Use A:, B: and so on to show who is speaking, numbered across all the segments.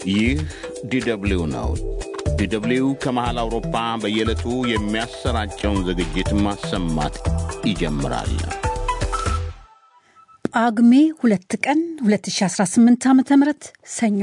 A: ይህ ዲደብሊው ነው። ዲደብሊው ከመሃል አውሮፓ በየዕለቱ የሚያሰራጨውን ዝግጅት ማሰማት ይጀምራል።
B: ጳጉሜ ሁለት ቀን 2018 ዓ ም ሰኞ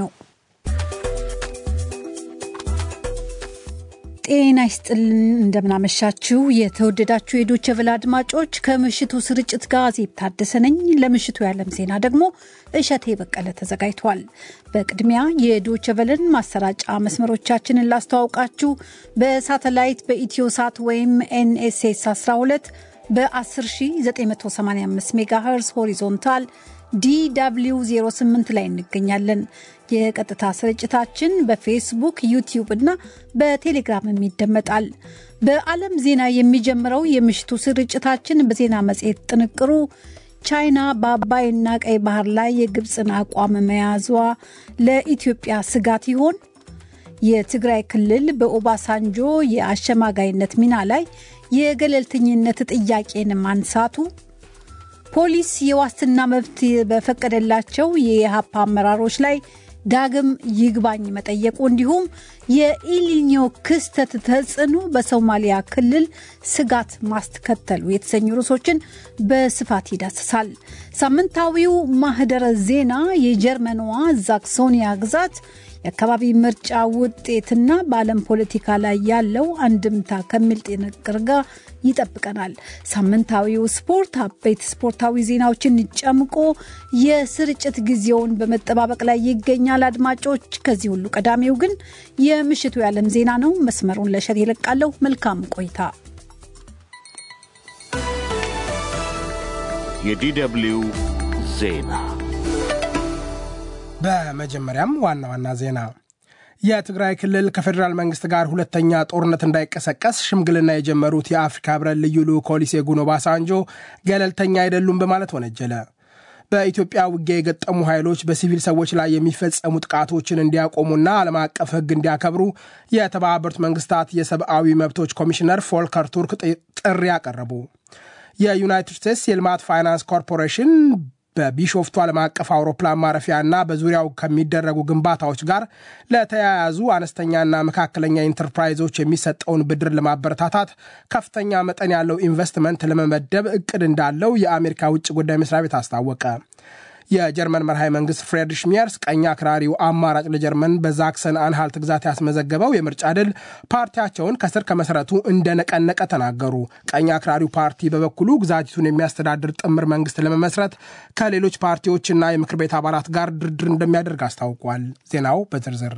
B: ጤና ይስጥልን። እንደምናመሻችሁ የተወደዳችሁ የዶቼ ቬለ አድማጮች፣ ከምሽቱ ስርጭት ጋር ዜብ ታደሰ ነኝ። ለምሽቱ የዓለም ዜና ደግሞ እሸቴ በቀለ ተዘጋጅቷል። በቅድሚያ የዶቼ ቬለን ማሰራጫ መስመሮቻችንን ላስተዋውቃችሁ። በሳተላይት በኢትዮ ሳት ወይም ኤንኤስኤስ 12 በ10985 ሜጋሄርዝ ሆሪዞንታል ዲw 08 ላይ እንገኛለን። የቀጥታ ስርጭታችን በፌስቡክ ዩቲዩብ እና በቴሌግራምም ይደመጣል። በዓለም ዜና የሚጀምረው የምሽቱ ስርጭታችን በዜና መጽሔት ጥንቅሩ ቻይና በአባይና ቀይ ባህር ላይ የግብፅን አቋም መያዟ ለኢትዮጵያ ስጋት ይሆን? የትግራይ ክልል በኦባሳንጆ የአሸማጋይነት ሚና ላይ የገለልተኝነት ጥያቄን ማንሳቱ ፖሊስ የዋስትና መብት በፈቀደላቸው የኢህአፓ አመራሮች ላይ ዳግም ይግባኝ መጠየቁ እንዲሁም የኢሊኞ ክስተት ተጽዕኖ በሶማሊያ ክልል ስጋት ማስከተሉ የተሰኙ ርዕሶችን በስፋት ይዳስሳል። ሳምንታዊው ማህደረ ዜና የጀርመንዋ ዛክሶኒያ ግዛት የአካባቢ ምርጫ ውጤትና በዓለም ፖለቲካ ላይ ያለው አንድምታ ከሚል ጥንቅር ጋር ይጠብቀናል። ሳምንታዊው ስፖርት አበይት ስፖርታዊ ዜናዎችን ጨምቆ የስርጭት ጊዜውን በመጠባበቅ ላይ ይገኛል። አድማጮች፣ ከዚህ ሁሉ ቀዳሚው ግን የምሽቱ የዓለም ዜና ነው። መስመሩን ለሸት ይለቃለሁ። መልካም ቆይታ።
A: የዲደብሊው ዜና
C: በመጀመሪያም ዋና ዋና ዜና የትግራይ ክልል ከፌዴራል መንግስት ጋር ሁለተኛ ጦርነት እንዳይቀሰቀስ ሽምግልና የጀመሩት የአፍሪካ ህብረት ልዩ ልዑክ ኦሉሴጉን ኦባሳንጆ ገለልተኛ አይደሉም በማለት ወነጀለ። በኢትዮጵያ ውጊያ የገጠሙ ኃይሎች በሲቪል ሰዎች ላይ የሚፈጸሙ ጥቃቶችን እንዲያቆሙና ዓለም አቀፍ ሕግ እንዲያከብሩ የተባበሩት መንግስታት የሰብአዊ መብቶች ኮሚሽነር ፎልከር ቱርክ ጥሪ አቀረቡ። የዩናይትድ ስቴትስ የልማት ፋይናንስ ኮርፖሬሽን በቢሾፍቱ ዓለም አቀፍ አውሮፕላን ማረፊያና በዙሪያው ከሚደረጉ ግንባታዎች ጋር ለተያያዙ አነስተኛና መካከለኛ ኢንተርፕራይዞች የሚሰጠውን ብድር ለማበረታታት ከፍተኛ መጠን ያለው ኢንቨስትመንት ለመመደብ እቅድ እንዳለው የአሜሪካ ውጭ ጉዳይ መስሪያ ቤት አስታወቀ። የጀርመን መርሃዊ መንግስት ፍሬድሪሽ ሚየርስ ቀኝ አክራሪው አማራጭ ለጀርመን በዛክሰን አንሃልት ግዛት ያስመዘገበው የምርጫ ድል ፓርቲያቸውን ከስር ከመሰረቱ እንደነቀነቀ ተናገሩ። ቀኝ አክራሪው ፓርቲ በበኩሉ ግዛቲቱን የሚያስተዳድር ጥምር መንግስት ለመመስረት ከሌሎች ፓርቲዎችና የምክር ቤት አባላት ጋር ድርድር እንደሚያደርግ አስታውቋል። ዜናው በዝርዝር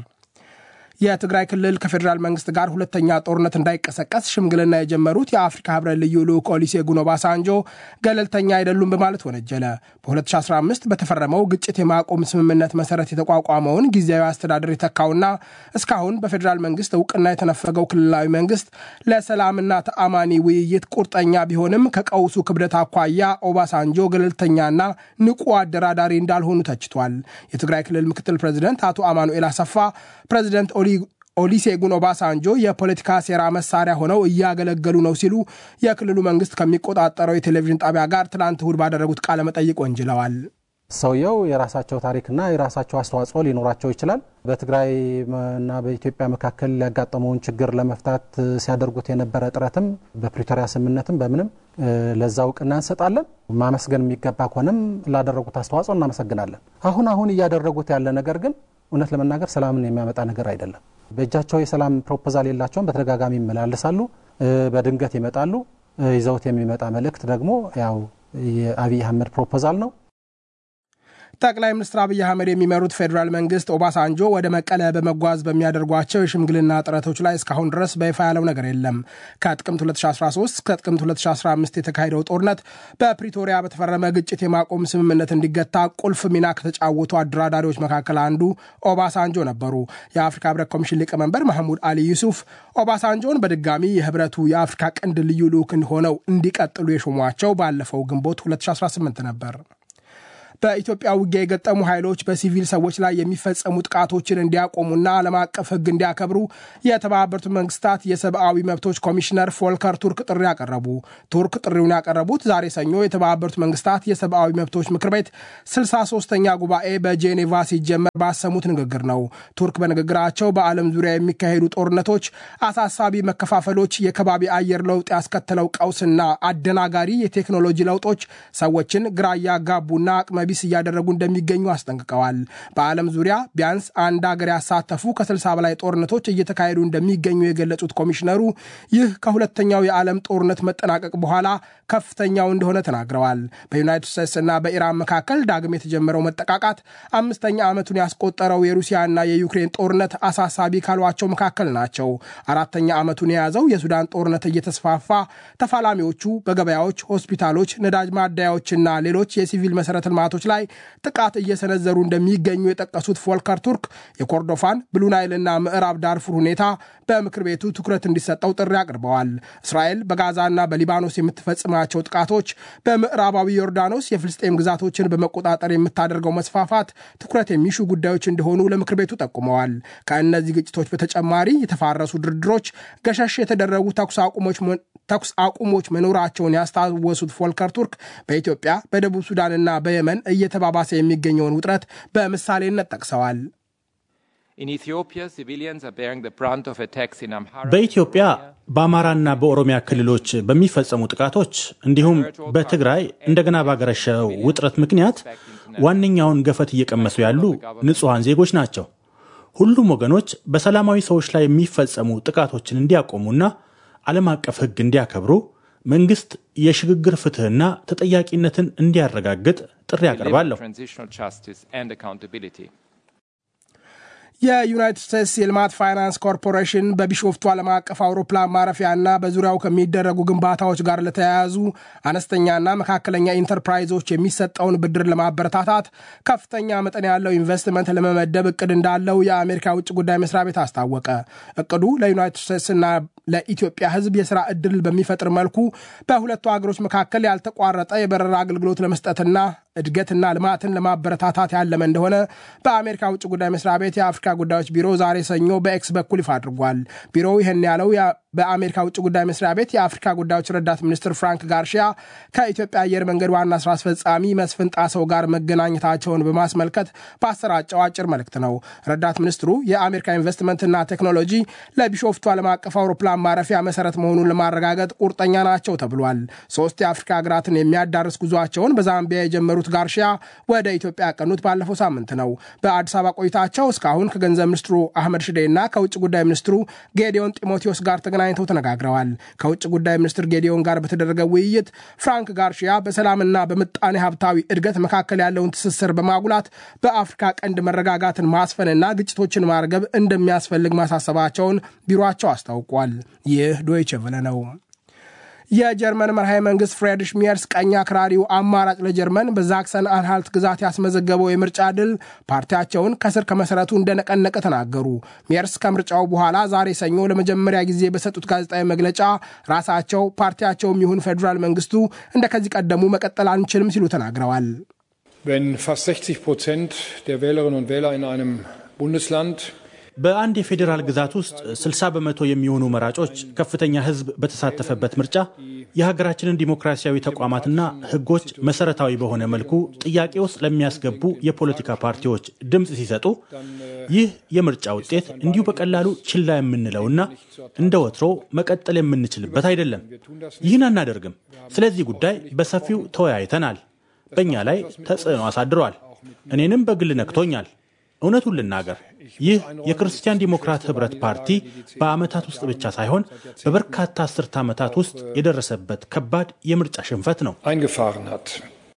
C: የትግራይ ክልል ከፌዴራል መንግስት ጋር ሁለተኛ ጦርነት እንዳይቀሰቀስ ሽምግልና የጀመሩት የአፍሪካ ህብረት ልዩ ልዑክ ኦሉሴጉን ኦባሳንጆ ገለልተኛ አይደሉም በማለት ወነጀለ። በ2015 በተፈረመው ግጭት የማቆም ስምምነት መሰረት የተቋቋመውን ጊዜያዊ አስተዳደር የተካውና እስካሁን በፌዴራል መንግስት እውቅና የተነፈገው ክልላዊ መንግስት ለሰላምና ተአማኒ ውይይት ቁርጠኛ ቢሆንም ከቀውሱ ክብደት አኳያ ኦባሳንጆ ገለልተኛና ንቁ አደራዳሪ እንዳልሆኑ ተችቷል። የትግራይ ክልል ምክትል ፕሬዚደንት አቶ አማኑኤል አሰፋ ፕሬዚደንት ኦሉሴጉን ኦባሳንጆ የፖለቲካ ሴራ መሳሪያ ሆነው እያገለገሉ ነው ሲሉ የክልሉ መንግስት ከሚቆጣጠረው የቴሌቪዥን ጣቢያ ጋር ትላንት እሁድ ባደረጉት ቃለ መጠይቅ ወንጅለዋል።
D: ሰውየው የራሳቸው ታሪክና የራሳቸው አስተዋጽኦ ሊኖራቸው ይችላል። በትግራይ እና በኢትዮጵያ መካከል ያጋጠመውን ችግር ለመፍታት ሲያደርጉት የነበረ ጥረትም በፕሪቶሪያ ስምምነትም በምንም ለዛ እውቅና እንሰጣለን። ማመስገን የሚገባ ከሆነም ላደረጉት አስተዋጽኦ እናመሰግናለን። አሁን አሁን እያደረጉት ያለ ነገር ግን እውነት ለመናገር ሰላምን የሚያመጣ ነገር አይደለም። በእጃቸው የሰላም ፕሮፖዛል የላቸውም። በተደጋጋሚ ይመላለሳሉ፣ በድንገት ይመጣሉ። ይዘውት የሚመጣ መልእክት ደግሞ ያው የአብይ አህመድ ፕሮፖዛል ነው።
C: ጠቅላይ ሚኒስትር አብይ አህመድ የሚመሩት ፌዴራል መንግስት ኦባሳንጆ ወደ መቀለ በመጓዝ በሚያደርጓቸው የሽምግልና ጥረቶች ላይ እስካሁን ድረስ በይፋ ያለው ነገር የለም። ከጥቅምት 2013 እስከ ጥቅምት 2015 የተካሄደው ጦርነት በፕሪቶሪያ በተፈረመ ግጭት የማቆም ስምምነት እንዲገታ ቁልፍ ሚና ከተጫወቱ አደራዳሪዎች መካከል አንዱ ኦባሳንጆ ነበሩ። የአፍሪካ ህብረት ኮሚሽን ሊቀመንበር ማህሙድ አሊ ዩሱፍ ኦባሳንጆን በድጋሚ የህብረቱ የአፍሪካ ቀንድ ልዩ ልዑክ ሆነው እንዲቀጥሉ የሾሟቸው ባለፈው ግንቦት 2018 ነበር። በኢትዮጵያ ውጊያ የገጠሙ ኃይሎች በሲቪል ሰዎች ላይ የሚፈጸሙ ጥቃቶችን እንዲያቆሙና ዓለም አቀፍ ሕግ እንዲያከብሩ የተባበሩት መንግስታት የሰብአዊ መብቶች ኮሚሽነር ፎልከር ቱርክ ጥሪ ያቀረቡ። ቱርክ ጥሪውን ያቀረቡት ዛሬ ሰኞ የተባበሩት መንግስታት የሰብአዊ መብቶች ምክር ቤት 63ኛ ጉባኤ በጄኔቫ ሲጀመር ባሰሙት ንግግር ነው። ቱርክ በንግግራቸው በዓለም ዙሪያ የሚካሄዱ ጦርነቶች፣ አሳሳቢ መከፋፈሎች፣ የከባቢ አየር ለውጥ ያስከተለው ቀውስና አደናጋሪ የቴክኖሎጂ ለውጦች ሰዎችን ግራ እያጋቡና አቅመቢስ እያደረጉ እንደሚገኙ አስጠንቅቀዋል። በዓለም ዙሪያ ቢያንስ አንድ ሀገር ያሳተፉ ከ60 በላይ ጦርነቶች እየተካሄዱ እንደሚገኙ የገለጹት ኮሚሽነሩ ይህ ከሁለተኛው የዓለም ጦርነት መጠናቀቅ በኋላ ከፍተኛው እንደሆነ ተናግረዋል። በዩናይትድ ስቴትስ እና በኢራን መካከል ዳግም የተጀመረው መጠቃቃት አምስተኛ ዓመቱን ያስቆጠረው የሩሲያና የዩክሬን ጦርነት አሳሳቢ ካሏቸው መካከል ናቸው። አራተኛ ዓመቱን የያዘው የሱዳን ጦርነት እየተስፋፋ ተፋላሚዎቹ በገበያዎች፣ ሆስፒታሎች፣ ነዳጅ ማደያዎችና ሌሎች የሲቪል መሰረተ ልማቶች ላይ ጥቃት እየሰነዘሩ እንደሚገኙ የጠቀሱት ፎልከር ቱርክ የኮርዶፋን ብሉናይልና ምዕራብ ዳርፉር ሁኔታ በምክር ቤቱ ትኩረት እንዲሰጠው ጥሪ አቅርበዋል። እስራኤል በጋዛና በሊባኖስ የምትፈጽማቸው ጥቃቶች፣ በምዕራባዊ ዮርዳኖስ የፍልስጤም ግዛቶችን በመቆጣጠር የምታደርገው መስፋፋት ትኩረት የሚሹ ጉዳዮች እንደሆኑ ለምክር ቤቱ ጠቁመዋል። ከእነዚህ ግጭቶች በተጨማሪ የተፋረሱ ድርድሮች፣ ገሸሽ የተደረጉ ተኩስ አቁሞች መኖራቸውን ያስታወሱት ፎልከር ቱርክ በኢትዮጵያ በደቡብ ሱዳንና በየመን እየተባባሰ የሚገኘውን ውጥረት በምሳሌነት ጠቅሰዋል።
E: በኢትዮጵያ በአማራና በኦሮሚያ ክልሎች በሚፈጸሙ ጥቃቶች እንዲሁም በትግራይ እንደገና ባገረሸው ውጥረት ምክንያት ዋነኛውን ገፈት እየቀመሱ ያሉ ንጹሐን ዜጎች ናቸው። ሁሉም ወገኖች በሰላማዊ ሰዎች ላይ የሚፈጸሙ ጥቃቶችን እንዲያቆሙና ዓለም አቀፍ ሕግ እንዲያከብሩ መንግስት የሽግግር ፍትህና ተጠያቂነትን እንዲያረጋግጥ ጥሪ አቀርባለሁ።
C: የዩናይትድ ስቴትስ የልማት ፋይናንስ ኮርፖሬሽን በቢሾፍቱ ዓለም አቀፍ አውሮፕላን ማረፊያና በዙሪያው ከሚደረጉ ግንባታዎች ጋር ለተያያዙ አነስተኛና መካከለኛ ኢንተርፕራይዞች የሚሰጠውን ብድር ለማበረታታት ከፍተኛ መጠን ያለው ኢንቨስትመንት ለመመደብ እቅድ እንዳለው የአሜሪካ ውጭ ጉዳይ መስሪያ ቤት አስታወቀ። እቅዱ ለዩናይትድ ስቴትስና ለኢትዮጵያ ሕዝብ የስራ ዕድል በሚፈጥር መልኩ በሁለቱ ሀገሮች መካከል ያልተቋረጠ የበረራ አገልግሎት ለመስጠትና እድገትና ልማትን ለማበረታታት ያለመ እንደሆነ በአሜሪካ ውጭ ጉዳይ መስሪያ ቤት የአፍሪካ ጉዳዮች ቢሮ ዛሬ ሰኞ በኤክስ በኩል ይፋ አድርጓል። ቢሮው ይህን ያለው በአሜሪካ ውጭ ጉዳይ መስሪያ ቤት የአፍሪካ ጉዳዮች ረዳት ሚኒስትር ፍራንክ ጋርሺያ ከኢትዮጵያ አየር መንገድ ዋና ስራ አስፈጻሚ መስፍን ጣሰው ጋር መገናኘታቸውን በማስመልከት በአሰራጨው አጭር መልእክት ነው። ረዳት ሚኒስትሩ የአሜሪካ ኢንቨስትመንትና ቴክኖሎጂ ለቢሾፍቱ ዓለም አቀፍ አውሮፕላን ማረፊያ መሰረት መሆኑን ለማረጋገጥ ቁርጠኛ ናቸው ተብሏል። ሶስት የአፍሪካ ሀገራትን የሚያዳርስ ጉዟቸውን በዛምቢያ የጀመሩት ጋርሺያ ወደ ኢትዮጵያ ያቀኑት ባለፈው ሳምንት ነው። በአዲስ አበባ ቆይታቸው እስካሁን ከገንዘብ ሚኒስትሩ አህመድ ሽዴ እና ከውጭ ጉዳይ ሚኒስትሩ ጌዲዮን ጢሞቴዎስ ጋር ተገናኝተው ተነጋግረዋል። ከውጭ ጉዳይ ሚኒስትር ጌዲዮን ጋር በተደረገ ውይይት ፍራንክ ጋርሺያ በሰላምና በምጣኔ ሀብታዊ እድገት መካከል ያለውን ትስስር በማጉላት በአፍሪካ ቀንድ መረጋጋትን ማስፈንና ግጭቶችን ማርገብ እንደሚያስፈልግ ማሳሰባቸውን ቢሮቸው አስታውቋል። ይህ ዶይቸ ቨለ ነው። የጀርመን መርሃዊ መንግስት ፍሬድሪሽ ሜርስ ቀኝ አክራሪው አማራጭ ለጀርመን በዛክሰን አንሃልት ግዛት ያስመዘገበው የምርጫ ድል ፓርቲያቸውን ከስር ከመሰረቱ እንደነቀነቀ ተናገሩ። ሜርስ ከምርጫው በኋላ ዛሬ ሰኞ ለመጀመሪያ ጊዜ በሰጡት ጋዜጣዊ መግለጫ ራሳቸው ፓርቲያቸውም ይሁን ፌዴራል መንግስቱ እንደ ከዚህ ቀደሙ መቀጠል አንችልም ሲሉ ተናግረዋል።
F: Wenn fast 60 Prozent der Wählerinnen und Wähler in einem Bundesland
E: በአንድ የፌዴራል ግዛት ውስጥ 60 በመቶ የሚሆኑ መራጮች ከፍተኛ ሕዝብ በተሳተፈበት ምርጫ የሀገራችንን ዲሞክራሲያዊ ተቋማትና ሕጎች መሰረታዊ በሆነ መልኩ ጥያቄ ውስጥ ለሚያስገቡ የፖለቲካ ፓርቲዎች ድምፅ ሲሰጡ ይህ የምርጫ ውጤት እንዲሁ በቀላሉ ችላ የምንለውና እንደ ወትሮ መቀጠል የምንችልበት አይደለም። ይህን አናደርግም። ስለዚህ ጉዳይ በሰፊው ተወያይተናል። በእኛ ላይ ተጽዕኖ አሳድሯል። እኔንም በግል ነክቶኛል። እውነቱን ልናገር ይህ የክርስቲያን ዲሞክራት ህብረት ፓርቲ በዓመታት ውስጥ ብቻ ሳይሆን በበርካታ አስርተ ዓመታት ውስጥ የደረሰበት ከባድ የምርጫ ሽንፈት ነው።
F: eingefahren hat.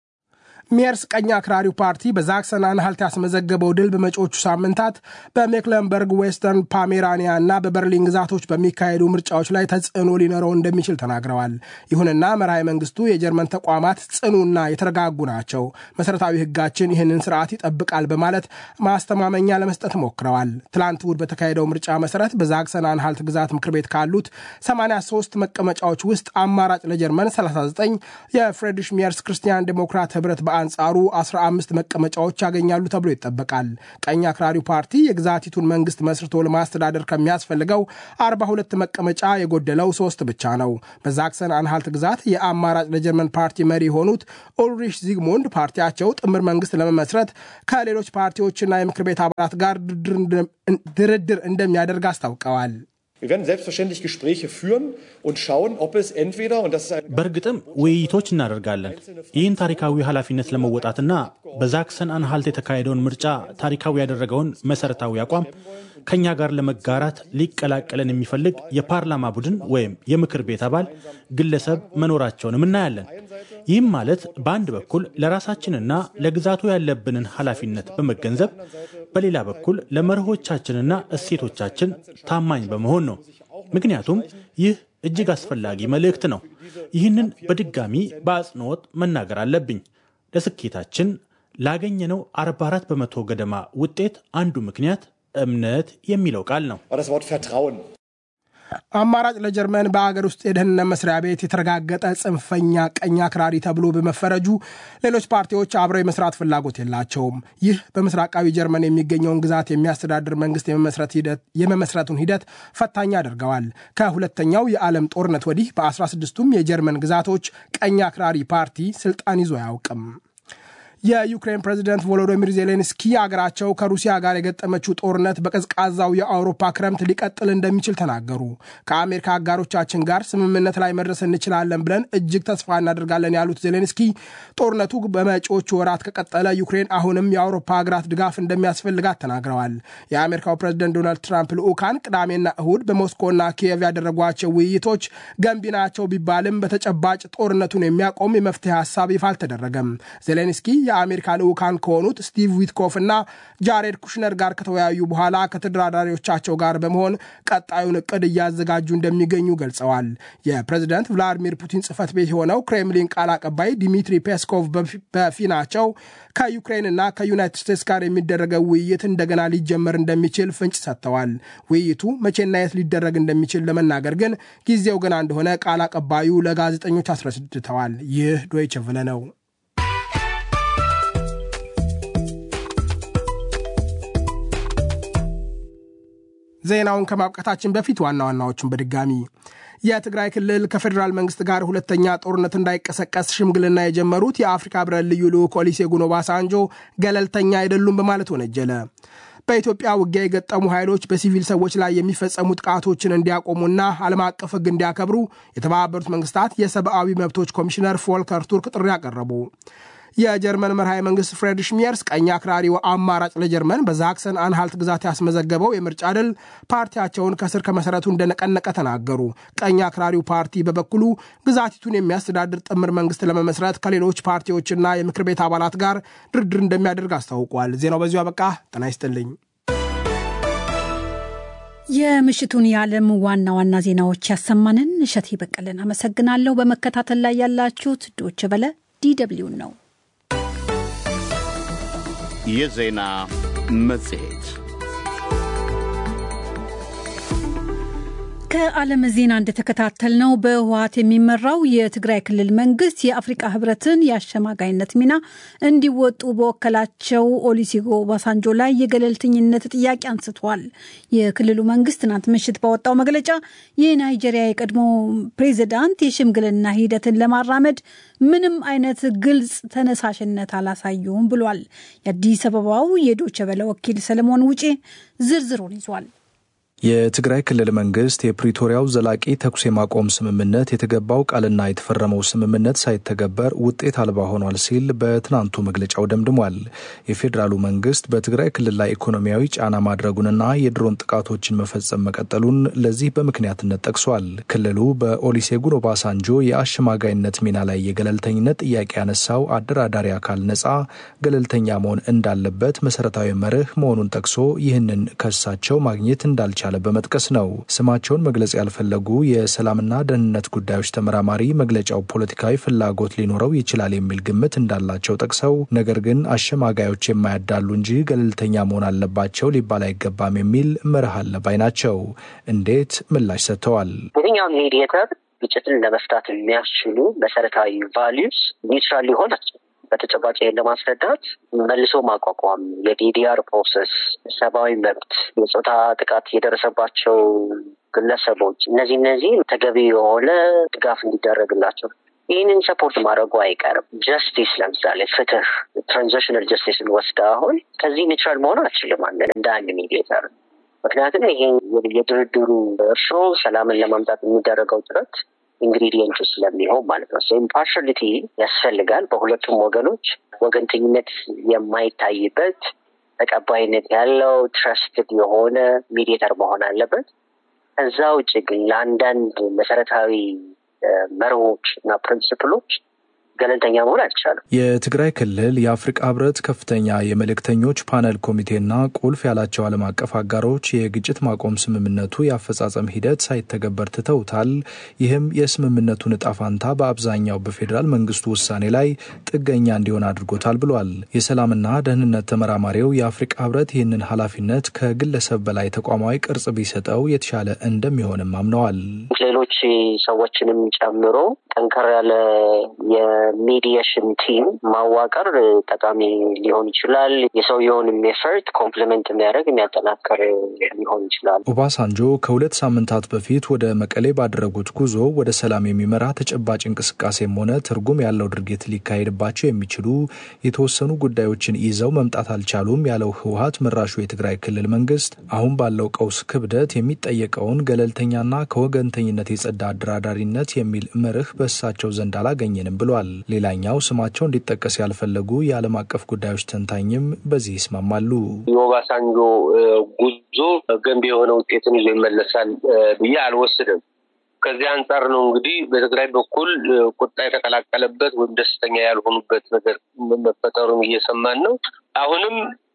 C: ሜርስ ቀኝ አክራሪው ፓርቲ በዛክሰን አንሃልት ያስመዘገበው ድል በመጪዎቹ ሳምንታት በሜክለንበርግ ዌስተርን ፓሜራኒያ እና በበርሊን ግዛቶች በሚካሄዱ ምርጫዎች ላይ ተጽዕኖ ሊኖረው እንደሚችል ተናግረዋል። ይሁንና መርሃዊ መንግስቱ የጀርመን ተቋማት ጽኑና የተረጋጉ ናቸው፣ መሰረታዊ ህጋችን ይህንን ስርዓት ይጠብቃል በማለት ማስተማመኛ ለመስጠት ሞክረዋል። ትላንት እሁድ በተካሄደው ምርጫ መሰረት በዛክሰን አንሃልት ግዛት ምክር ቤት ካሉት 83 መቀመጫዎች ውስጥ አማራጭ ለጀርመን 39 የፍሬድሪሽ ሜርስ ክርስቲያን ዴሞክራት ህብረት በአንጻሩ 15 መቀመጫዎች ያገኛሉ ተብሎ ይጠበቃል። ቀኝ አክራሪው ፓርቲ የግዛቲቱን መንግስት መስርቶ ለማስተዳደር ከሚያስፈልገው 42 መቀመጫ የጎደለው ሶስት ብቻ ነው። በዛክሰን አንሃልት ግዛት የአማራጭ ለጀርመን ፓርቲ መሪ የሆኑት ኦልሪሽ ዚግሙንድ ፓርቲያቸው ጥምር መንግስት ለመመስረት ከሌሎች ፓርቲዎችና የምክር ቤት አባላት ጋር ድርድር እንደሚያደርግ አስታውቀዋል።
E: በእርግጥም ውይይቶች እናደርጋለን። ይህን ታሪካዊ ኃላፊነት ለመወጣትና በዛክሰን አንሃልት የተካሄደውን ምርጫ ታሪካዊ ያደረገውን መሰረታዊ አቋም ከእኛ ጋር ለመጋራት ሊቀላቀለን የሚፈልግ የፓርላማ ቡድን ወይም የምክር ቤት አባል ግለሰብ መኖራቸውንም እናያለን። ይህም ማለት በአንድ በኩል ለራሳችንና ለግዛቱ ያለብንን ኃላፊነት በመገንዘብ በሌላ በኩል ለመርሆቻችንና እሴቶቻችን ታማኝ በመሆን ነው። ምክንያቱም ይህ እጅግ አስፈላጊ መልእክት ነው። ይህንን በድጋሚ በአጽንኦት መናገር አለብኝ። ለስኬታችን ላገኘነው 44 በመቶ ገደማ ውጤት አንዱ ምክንያት እምነት የሚለው ቃል ነው።
C: አማራጭ ለጀርመን በአገር ውስጥ የደህንነት መስሪያ ቤት የተረጋገጠ ጽንፈኛ ቀኝ አክራሪ ተብሎ በመፈረጁ ሌሎች ፓርቲዎች አብረው የመስራት ፍላጎት የላቸውም። ይህ በምስራቃዊ ጀርመን የሚገኘውን ግዛት የሚያስተዳድር መንግስት የመመስረቱን ሂደት ፈታኝ አድርገዋል። ከሁለተኛው የዓለም ጦርነት ወዲህ በ16ቱም የጀርመን ግዛቶች ቀኝ አክራሪ ፓርቲ ስልጣን ይዞ አያውቅም። የዩክሬን ፕሬዚደንት ቮሎዶሚር ዜሌንስኪ አገራቸው ከሩሲያ ጋር የገጠመችው ጦርነት በቀዝቃዛው የአውሮፓ ክረምት ሊቀጥል እንደሚችል ተናገሩ። ከአሜሪካ አጋሮቻችን ጋር ስምምነት ላይ መድረስ እንችላለን ብለን እጅግ ተስፋ እናደርጋለን ያሉት ዜሌንስኪ ጦርነቱ በመጪዎቹ ወራት ከቀጠለ ዩክሬን አሁንም የአውሮፓ ሀገራት ድጋፍ እንደሚያስፈልጋት ተናግረዋል። የአሜሪካው ፕሬዚደንት ዶናልድ ትራምፕ ልዑካን ቅዳሜና እሁድ በሞስኮና ኪየቭ ያደረጓቸው ውይይቶች ገንቢ ናቸው ቢባልም በተጨባጭ ጦርነቱን የሚያቆም የመፍትሄ ሀሳብ ይፋ አልተደረገም። ዜሌንስኪ የአሜሪካ ልዑካን ከሆኑት ስቲቭ ዊትኮፍ እና ጃሬድ ኩሽነር ጋር ከተወያዩ በኋላ ከተደራዳሪዎቻቸው ጋር በመሆን ቀጣዩን እቅድ እያዘጋጁ እንደሚገኙ ገልጸዋል። የፕሬዚደንት ቭላዲሚር ፑቲን ጽህፈት ቤት የሆነው ክሬምሊን ቃል አቀባይ ዲሚትሪ ፔስኮቭ በፊናቸው ከዩክሬንና ከዩናይትድ ስቴትስ ጋር የሚደረገው ውይይት እንደገና ሊጀመር እንደሚችል ፍንጭ ሰጥተዋል። ውይይቱ መቼና የት ሊደረግ እንደሚችል ለመናገር ግን ጊዜው ገና እንደሆነ ቃል አቀባዩ ለጋዜጠኞች አስረድተዋል። ይህ ዶይቸ ቨለ ነው። ዜናውን ከማብቃታችን በፊት ዋና ዋናዎቹን በድጋሚ የትግራይ ክልል ከፌዴራል መንግስት ጋር ሁለተኛ ጦርነት እንዳይቀሰቀስ ሽምግልና የጀመሩት የአፍሪካ ህብረት ልዩ ልዑክ ኦሉሴጉን ኦባሳንጆ ገለልተኛ አይደሉም በማለት ወነጀለ። በኢትዮጵያ ውጊያ የገጠሙ ኃይሎች በሲቪል ሰዎች ላይ የሚፈጸሙ ጥቃቶችን እንዲያቆሙና ዓለም አቀፍ ሕግ እንዲያከብሩ የተባበሩት መንግስታት የሰብአዊ መብቶች ኮሚሽነር ፎልከር ቱርክ ጥሪ አቀረቡ። የጀርመን መርሃዊ መንግስት ፍሬድሪሽ ሚየርስ ቀኝ አክራሪው አማራጭ ለጀርመን በዛክሰን አንሃልት ግዛት ያስመዘገበው የምርጫ ድል ፓርቲያቸውን ከስር ከመሰረቱ እንደነቀነቀ ተናገሩ። ቀኝ አክራሪው ፓርቲ በበኩሉ ግዛቲቱን የሚያስተዳድር ጥምር መንግስት ለመመስረት ከሌሎች ፓርቲዎችና የምክር ቤት አባላት ጋር ድርድር እንደሚያደርግ አስታውቋል። ዜናው በዚሁ አበቃ። ጤና ይስጥልኝ።
B: የምሽቱን የዓለም ዋና ዋና ዜናዎች ያሰማንን እሸቴ በቀለን አመሰግናለሁ። በመከታተል ላይ ያላችሁት ዶች በለ ዲደብሊውን ነው።
A: የዜና መጽሔት
B: ከዓለም ዜና እንደተከታተልነው በህወሀት የሚመራው የትግራይ ክልል መንግስት የአፍሪቃ ህብረትን የአሸማጋይነት ሚና እንዲወጡ በወከላቸው ኦሉሴጉን ኦባሳንጆ ላይ የገለልተኝነት ጥያቄ አንስቷል። የክልሉ መንግስት ትናንት ምሽት ባወጣው መግለጫ የናይጄሪያ የቀድሞ ፕሬዚዳንት የሽምግልና ሂደትን ለማራመድ ምንም አይነት ግልጽ ተነሳሽነት አላሳዩም ብሏል። የአዲስ አበባው የዶቸ በለ ወኪል ሰለሞን ውጬ ዝርዝሩን ይዟል።
G: የትግራይ ክልል መንግስት የፕሪቶሪያው ዘላቂ ተኩስ የማቆም ስምምነት የተገባው ቃልና የተፈረመው ስምምነት ሳይተገበር ውጤት አልባ ሆኗል ሲል በትናንቱ መግለጫው ደምድሟል። የፌዴራሉ መንግስት በትግራይ ክልል ላይ ኢኮኖሚያዊ ጫና ማድረጉንና የድሮን ጥቃቶችን መፈጸም መቀጠሉን ለዚህ በምክንያትነት ጠቅሷል። ክልሉ በኦሉሴጉን ኦባሳንጆ የአሸማጋይነት ሚና ላይ የገለልተኝነት ጥያቄ ያነሳው አደራዳሪ አካል ነጻ ገለልተኛ መሆን እንዳለበት መሰረታዊ መርህ መሆኑን ጠቅሶ ይህንን ከሳቸው ማግኘት እንዳልቻለ እንዳልቻለ በመጥቀስ ነው። ስማቸውን መግለጽ ያልፈለጉ የሰላምና ደህንነት ጉዳዮች ተመራማሪ መግለጫው ፖለቲካዊ ፍላጎት ሊኖረው ይችላል የሚል ግምት እንዳላቸው ጠቅሰው ነገር ግን አሸማጋዮች የማያዳሉ እንጂ ገለልተኛ መሆን አለባቸው ሊባል አይገባም የሚል መርህ አለ ባይ ናቸው። እንዴት ምላሽ ሰጥተዋል።
H: የትኛውም ሜዲየተር ግጭትን ለመፍታት የሚያስችሉ መሰረታዊ ቫሊዩስ ኒውትራል ሊሆን በተጨባጭ ይህን ለማስረዳት መልሶ ማቋቋም፣ የዲዲአር ፕሮሰስ፣ ሰብአዊ መብት፣ የፆታ ጥቃት የደረሰባቸው ግለሰቦች እነዚህ እነዚህ ተገቢ የሆነ ድጋፍ እንዲደረግላቸው ይህንን ሰፖርት ማድረጉ አይቀርም። ጀስቲስ ለምሳሌ ፍትህ፣ ትራንዚሽናል ጀስቲስን ወስደ አሁን ከዚህ ኒውትራል መሆን አችልም አንድ እንደ አንድ ሚዲየተር ምክንያቱም ይሄ የድርድሩ እርሾ ሰላምን ለማምጣት የሚደረገው ጥረት ኢንግሪዲየንቱ ስለሚሆን ማለት ነው። ኢምፓርሻሊቲ ያስፈልጋል። በሁለቱም ወገኖች ወገንተኝነት የማይታይበት ተቀባይነት ያለው ትረስትድ የሆነ ሚዲየተር መሆን አለበት። ከዛ ውጭ ግን ለአንዳንድ መሰረታዊ መርሆች እና ፕሪንስፕሎች ገለልተኛ መሆን አይቻልም።
G: የትግራይ ክልል የአፍሪቃ ህብረት ከፍተኛ የመልእክተኞች ፓነል ኮሚቴና ቁልፍ ያላቸው ዓለም አቀፍ አጋሮች የግጭት ማቆም ስምምነቱ የአፈጻጸም ሂደት ሳይተገበር ትተውታል። ይህም የስምምነቱን እጣ ፋንታ በአብዛኛው በፌዴራል መንግስቱ ውሳኔ ላይ ጥገኛ እንዲሆን አድርጎታል ብሏል። የሰላምና ደህንነት ተመራማሪው የአፍሪቃ ህብረት ይህንን ኃላፊነት ከግለሰብ በላይ ተቋማዊ ቅርጽ ቢሰጠው የተሻለ እንደሚሆንም አምነዋል።
H: ሌሎች ሰዎችንም ጨምሮ ጠንከር ያለ የሚዲየሽን ቲም ማዋቀር ጠቃሚ ሊሆን ይችላል። የሰውየውን ኤፈርት ኮምፕሊመንት የሚያደርግ የሚያጠናክር ሊሆን ይችላል።
G: ኦባሳንጆ ከሁለት ሳምንታት በፊት ወደ መቀሌ ባደረጉት ጉዞ ወደ ሰላም የሚመራ ተጨባጭ እንቅስቃሴም ሆነ ትርጉም ያለው ድርጊት ሊካሄድባቸው የሚችሉ የተወሰኑ ጉዳዮችን ይዘው መምጣት አልቻሉም ያለው ህወሀት መራሹ የትግራይ ክልል መንግስት አሁን ባለው ቀውስ ክብደት የሚጠየቀውን ገለልተኛና ከወገንተኝነት የጸዳ አደራዳሪነት የሚል መርህ በእሳቸው ዘንድ አላገኘንም ብሏል። ሌላኛው ስማቸው እንዲጠቀስ ያልፈለጉ የዓለም አቀፍ ጉዳዮች ተንታኝም በዚህ ይስማማሉ።
I: የኦባሳንጆ ጉዞ ገንቢ የሆነ ውጤትን ይዞ ይመለሳል ብዬ አልወስድም። ከዚህ አንጻር ነው እንግዲህ በትግራይ በኩል ቁጣ የተቀላቀለበት ወይም ደስተኛ ያልሆኑበት ነገር መፈጠሩን እየሰማን ነው። አሁንም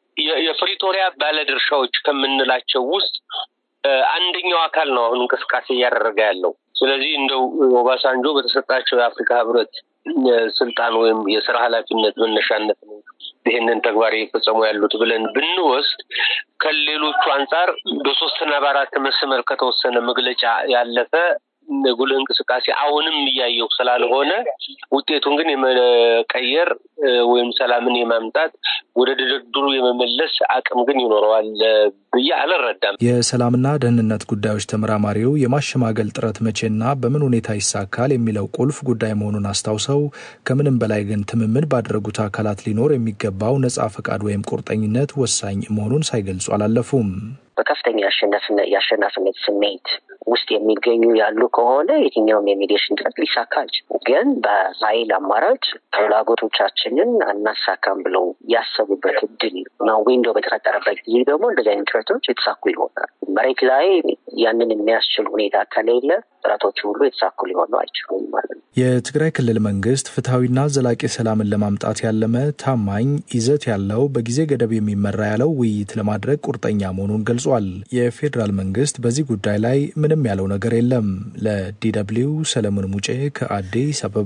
I: የፕሪቶሪያ ባለድርሻዎች ከምንላቸው ውስጥ አንደኛው አካል ነው አሁን እንቅስቃሴ እያደረገ ያለው። ስለዚህ እንደው ኦባሳንጆ በተሰጣቸው የአፍሪካ ህብረት ስልጣን ወይም የስራ ኃላፊነት መነሻነት ነው ይህንን ተግባር እየፈጸሙ ያሉት ብለን ብንወስድ ከሌሎቹ አንጻር በሶስትና በአራት መስመር ከተወሰነ መግለጫ ያለፈ ጉልህ እንቅስቃሴ አሁንም እያየው ስላልሆነ ውጤቱን ግን የመቀየር ወይም ሰላምን የማምጣት ወደ ድርድሩ የመመለስ አቅም ግን ይኖረዋል ብዬ አልረዳም።
G: የሰላምና ደህንነት ጉዳዮች ተመራማሪው የማሸማገል ጥረት መቼና በምን ሁኔታ ይሳካል የሚለው ቁልፍ ጉዳይ መሆኑን አስታውሰው ከምንም በላይ ግን ትምምን ባደረጉት አካላት ሊኖር የሚገባው ነጻ ፈቃድ ወይም ቁርጠኝነት ወሳኝ መሆኑን ሳይገልጹ አላለፉም።
H: በከፍተኛ የአሸናፊነት ስሜት ውስጥ የሚገኙ ያሉ ከሆነ የትኛውም የሚዲሽን ጥረት ሊሳካ አልችልም። ግን በኃይል አማራጭ ፍላጎቶቻችንን አናሳካም ብለው ያሰቡበት እድል ነው ዊንዶ በተፈጠረበት ጊዜ ደግሞ እንደዚህ አይነት ጥረቶች የተሳኩ ይሆናል። መሬት ላይ ያንን የሚያስችል ሁኔታ ከሌለ ጥረቶቹ ሁሉ የተሳኩ ሊሆኑ አይችሉም ማለት ነው።
G: የትግራይ ክልል መንግስት ፍትሐዊና ዘላቂ ሰላምን ለማምጣት ያለመ ታማኝ ይዘት ያለው በጊዜ ገደብ የሚመራ ያለው ውይይት ለማድረግ ቁርጠኛ መሆኑን ገልጿል። የፌዴራል መንግስት በዚህ ጉዳይ ላይ ምንም ያለው ነገር የለም። ለዲደብሊው ሰለሞን ሙጬ ከአዲስ አበባ።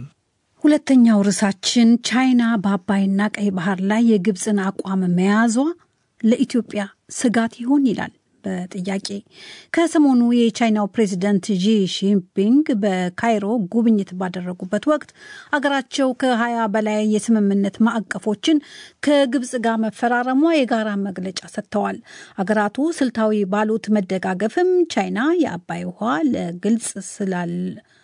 B: ሁለተኛው ርዕሳችን ቻይና በአባይና ቀይ ባህር ላይ የግብፅን አቋም መያዟ ለኢትዮጵያ ስጋት ይሆን ይላል በጥያቄ ከሰሞኑ የቻይናው ፕሬዚደንት ዢ ጂንፒንግ በካይሮ ጉብኝት ባደረጉበት ወቅት አገራቸው ከሀያ በላይ የስምምነት ማዕቀፎችን ከግብጽ ጋር መፈራረሟ የጋራ መግለጫ ሰጥተዋል። አገራቱ ስልታዊ ባሉት መደጋገፍም ቻይና የአባይ ውሃ ለግልጽ ስላል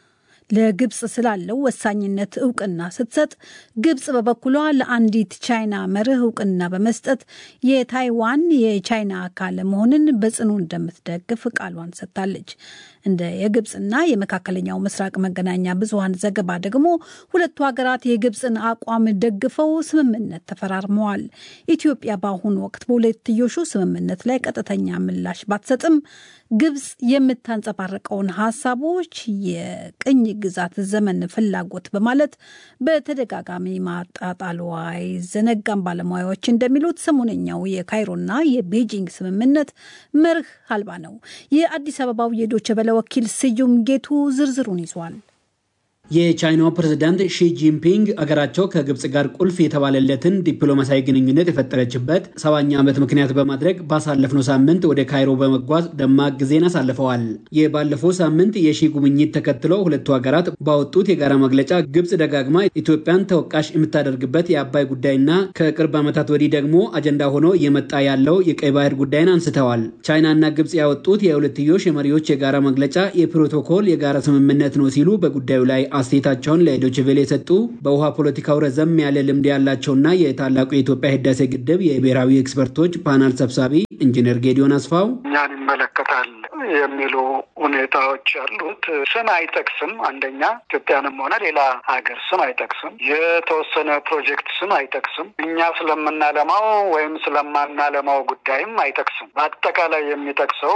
B: ለግብጽ ስላለው ወሳኝነት እውቅና ስትሰጥ ግብጽ በበኩሏ ለአንዲት ቻይና መርህ እውቅና በመስጠት የታይዋን የቻይና አካል መሆንን በጽኑ እንደምትደግፍ ቃሏን ሰጥታለች። እንደ የግብጽና የመካከለኛው ምስራቅ መገናኛ ብዙኃን ዘገባ ደግሞ ሁለቱ ሀገራት የግብጽን አቋም ደግፈው ስምምነት ተፈራርመዋል። ኢትዮጵያ በአሁኑ ወቅት በሁለትዮሹ ስምምነት ላይ ቀጥተኛ ምላሽ ባትሰጥም ግብጽ የምታንጸባርቀውን ሀሳቦች የቅኝ ግዛት ዘመን ፍላጎት በማለት በተደጋጋሚ ማጣጣሏ አይዘነጋም። ባለሙያዎች እንደሚሉት ሰሞነኛው የካይሮና የቤጂንግ ስምምነት መርህ አልባ ነው። የአዲስ አበባው የዶቸ በለ ወኪል ስዩም ጌቱ ዝርዝሩን ይዟል።
J: የቻይናው ፕሬዝዳንት ሺ ጂንፒንግ አገራቸው ከግብፅ ጋር ቁልፍ የተባለለትን ዲፕሎማሲያዊ ግንኙነት የፈጠረችበት ሰባኛ ዓመት ምክንያት በማድረግ ባሳለፍነው ሳምንት ወደ ካይሮ በመጓዝ ደማቅ ጊዜን አሳልፈዋል። የባለፈው ሳምንት የሺ ጉብኝት ተከትሎ ሁለቱ ሀገራት ባወጡት የጋራ መግለጫ ግብፅ ደጋግማ ኢትዮጵያን ተወቃሽ የምታደርግበት የአባይ ጉዳይና ከቅርብ ዓመታት ወዲህ ደግሞ አጀንዳ ሆኖ እየመጣ ያለው የቀይ ባህር ጉዳይን አንስተዋል። ቻይናና ግብፅ ያወጡት የሁለትዮሽ የመሪዎች የጋራ መግለጫ የፕሮቶኮል የጋራ ስምምነት ነው ሲሉ በጉዳዩ ላይ አስተያየታቸውን ለዶችቬሌ የሰጡ በውሃ ፖለቲካው ረዘም ያለ ልምድ ያላቸውና የታላቁ የኢትዮጵያ ህዳሴ ግድብ የብሔራዊ ኤክስፐርቶች ፓናል ሰብሳቢ ኢንጂነር ጌዲዮን አስፋው
K: እኛን ይመለከታል የሚሉ ሁኔታዎች ያሉት ስም አይጠቅስም። አንደኛ ኢትዮጵያንም ሆነ ሌላ ሀገር ስም አይጠቅስም። የተወሰነ ፕሮጀክት ስም አይጠቅስም። እኛ ስለምናለማው ወይም ስለማናለማው ጉዳይም አይጠቅስም። በአጠቃላይ የሚጠቅሰው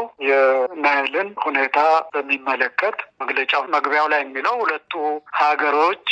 K: የናይልን ሁኔታ በሚመለከት መግለጫው መግቢያው ላይ የሚለው ሁለቱ ሀገሮች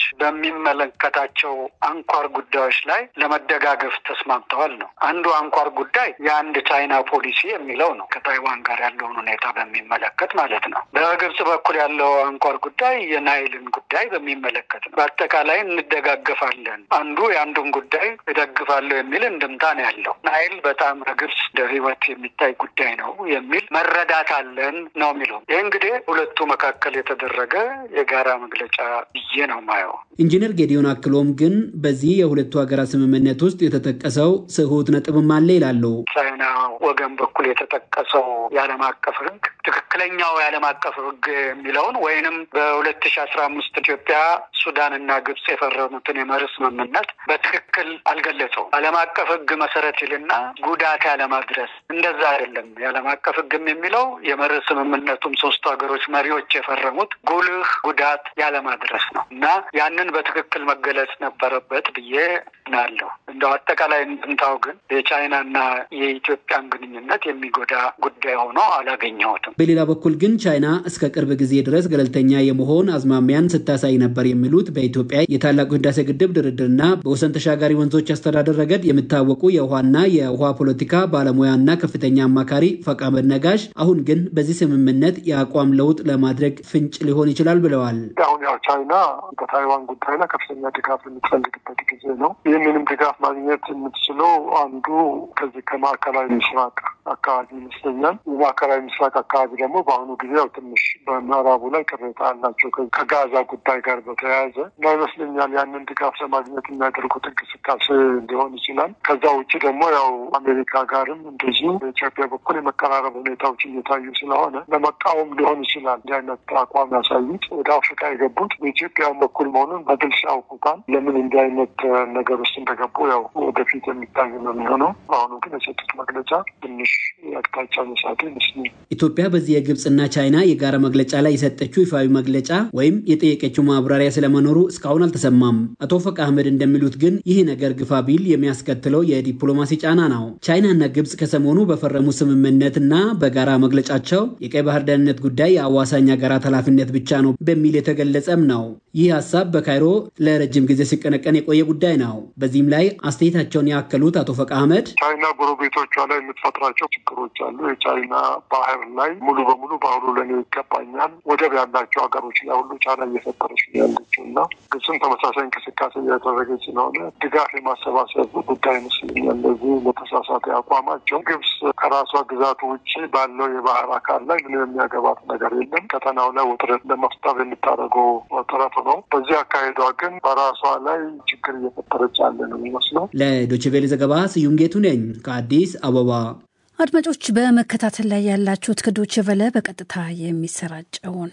K: በሚመለከታቸው አንኳር ጉዳዮች ላይ ለመደጋገፍ ተስማምተዋል ነው። አንዱ አንኳር ጉዳይ የአንድ ቻይና ፖሊሲ የሚለው ነው። ከታይዋን ጋር ያለውን ሁኔታ በሚመለከት ማለት ነው። በግብጽ በኩል ያለው አንኳር ጉዳይ የናይልን ጉዳይ በሚመለከት ነው። በአጠቃላይ እንደጋገፋለን፣ አንዱ የአንዱን ጉዳይ እደግፋለሁ የሚል እንድምታ ነው ያለው። ናይል በጣም በግብጽ እንደ ሕይወት የሚታይ ጉዳይ ነው የሚል መረዳት አለን ነው የሚለው። ይህ እንግዲህ ሁለቱ መካከል የተደረገ የጋራ መግለጫ ብዬ ነው ማየው።
J: ኢንጂነር ጌዲዮን አክሎም ግን በዚህ የሁለቱ ሀገራት ስምምነት ውስጥ የተጠቀሰው ስሁት ነጥብም አለ ይላሉ።
K: ቻይና ወገን በኩል የተጠቀሰው የዓለም አቀፍ ሕግ ትክክለኛው የዓለም አቀፍ ሕግ የሚለውን ወይንም በሁለት ሺ አስራ አምስት ኢትዮጵያ ሱዳንና ግብጽ የፈረሙትን የመርህ ስምምነት በትክክል አልገለጸውም። ዓለም አቀፍ ሕግ መሰረት ይልና ጉዳት ያለማድረስ እንደዛ አይደለም። የዓለም አቀፍ ሕግም የሚለው የመርህ ስምምነቱም ሶስቱ ሀገሮች መሪዎች የፈረሙት ጉልህ ጉዳት ያለማድረስ ነው እና ያንን በትክክል መገለጽ ነበረበት ብዬ ናለሁ። እንደው አጠቃላይ እንድምታው ግን የቻይናና የኢትዮጵያን ግንኙነት የሚጎዳ ጉዳይ ሆኖ አላገኘሁትም።
J: በሌላ በኩል ግን ቻይና እስከ ቅርብ ጊዜ ድረስ ገለልተኛ የመሆን አዝማሚያን ስታሳይ ነበር የሚሉት በኢትዮጵያ የታላቁ ህዳሴ ግድብ ድርድርና በወሰን ተሻጋሪ ወንዞች አስተዳደር ረገድ የሚታወቁ የውሃና የውሃ ፖለቲካ ባለሙያና ከፍተኛ አማካሪ ፈቃመድ ነጋሽ፣ አሁን ግን በዚህ ስምምነት የአቋም ለውጥ ለማድረግ ፍንጭ ሊሆን ይችላል ብለዋል።
L: አሁን ያው ቻይና በታይዋን ጉዳይ ላይ ከፍተኛ ድጋፍ የምትፈልግበት ጊዜ ነው። ይህንንም ድጋፍ ማግኘት የምትችለው አንዱ ከዚህ ከማዕከላዊ ምስራቅ አካባቢ ይመስለኛል። የማዕከላዊ ምስራቅ አካባቢ ደግሞ በአሁኑ ጊዜ ያው ትንሽ በምዕራቡ ላይ ቅሬታ አላቸው ከጋዛ ጉዳይ ጋር በተያያዘ እና ይመስለኛል ያንን ድጋፍ ለማግኘት የሚያደርጉት እንቅስቃሴ ሊሆን ይችላል። ከዛ ውጭ ደግሞ ያው አሜሪካ ጋርም እንደዚሁ በኢትዮጵያ በኩል የመቀራረብ ሁኔታዎች እየታዩ ስለሆነ ለመቃወም ሊሆን ይችላል እንዲህ አይነት አቋም ያሳዩት። ወደ አፍሪካ የገቡት በኢትዮጵያ በኩል መሆኑን በግልጽ ያውቁታል። ለምን እንዲህ አይነት ነገር ውስጥ እንደገቡ ያው ወደፊት የሚታይ ነው የሚሆነው። በአሁኑ ግን የሰጡት መግለጫ ትንሽ አቅጣጫ መሳቱ ይመስላል።
J: ኢትዮጵያ በዚህ የግብፅና ቻይና የጋራ መግለጫ ላይ የሰጠችው ይፋዊ መግለጫ ወይም የጠየቀችው ማብራሪያ ስለመኖሩ እስካሁን አልተሰማም። አቶ ፈቅ አህመድ እንደሚሉት ግን ይህ ነገር ግፋ ቢል የሚያስከትለው የዲፕሎማሲ ጫና ነው። ቻይናና ግብፅ ከሰሞኑ በፈረሙ ስምምነትና በጋራ መግለጫቸው የቀይ ባህር ደህንነት ጉዳይ የአዋሳኝ ሀገራት ኃላፊነት ብቻ ነው በሚል የተገለጸም ነው። ይህ ሀሳብ በካይሮ ለረጅም ጊዜ ሲቀነቀን የቆየ ጉዳይ ነው። በዚህም ላይ አስተያየታቸውን ያከሉት አቶ ፈቅ አህመድ
L: ቻይና ጎረቤቶቿ ላይ የምትፈጥራቸው ችግሮች አሉ። የቻይና ባህር ላይ ሙሉ በሙሉ ባህሩ ለኔ ይገባኛል፣ ወደብ ያላቸው ሀገሮች ላይ ሁሉ ጫና እየፈጠረች ነው ያለችው እና ግብፅም ተመሳሳይ እንቅስቃሴ እያደረገች ስለሆነ ድጋፍ የማሰባሰብ ጉዳይ ይመስለኛል። ለዚህ ለተሳሳተ አቋማቸው ግብፅ ከራሷ ግዛቱ ውጭ ባለው የባህር አካል ላይ ምንም የሚያገባት ነገር የለም። ቀጠናው ላይ ውጥረት ለመፍጠር የምታደርገው ጥረት ነው። በዚህ አካሄዷ ግን በራሷ ላይ ችግር እየፈጠረች ያለ ነው የሚመስለው።
J: ለዶይቼ ቬለ ዘገባ ስዩም ጌቱ ነኝ ከአዲስ አበባ።
B: አድማጮች በመከታተል ላይ ያላችሁት ከዶይቼ ቬለ በቀጥታ የሚሰራጨውን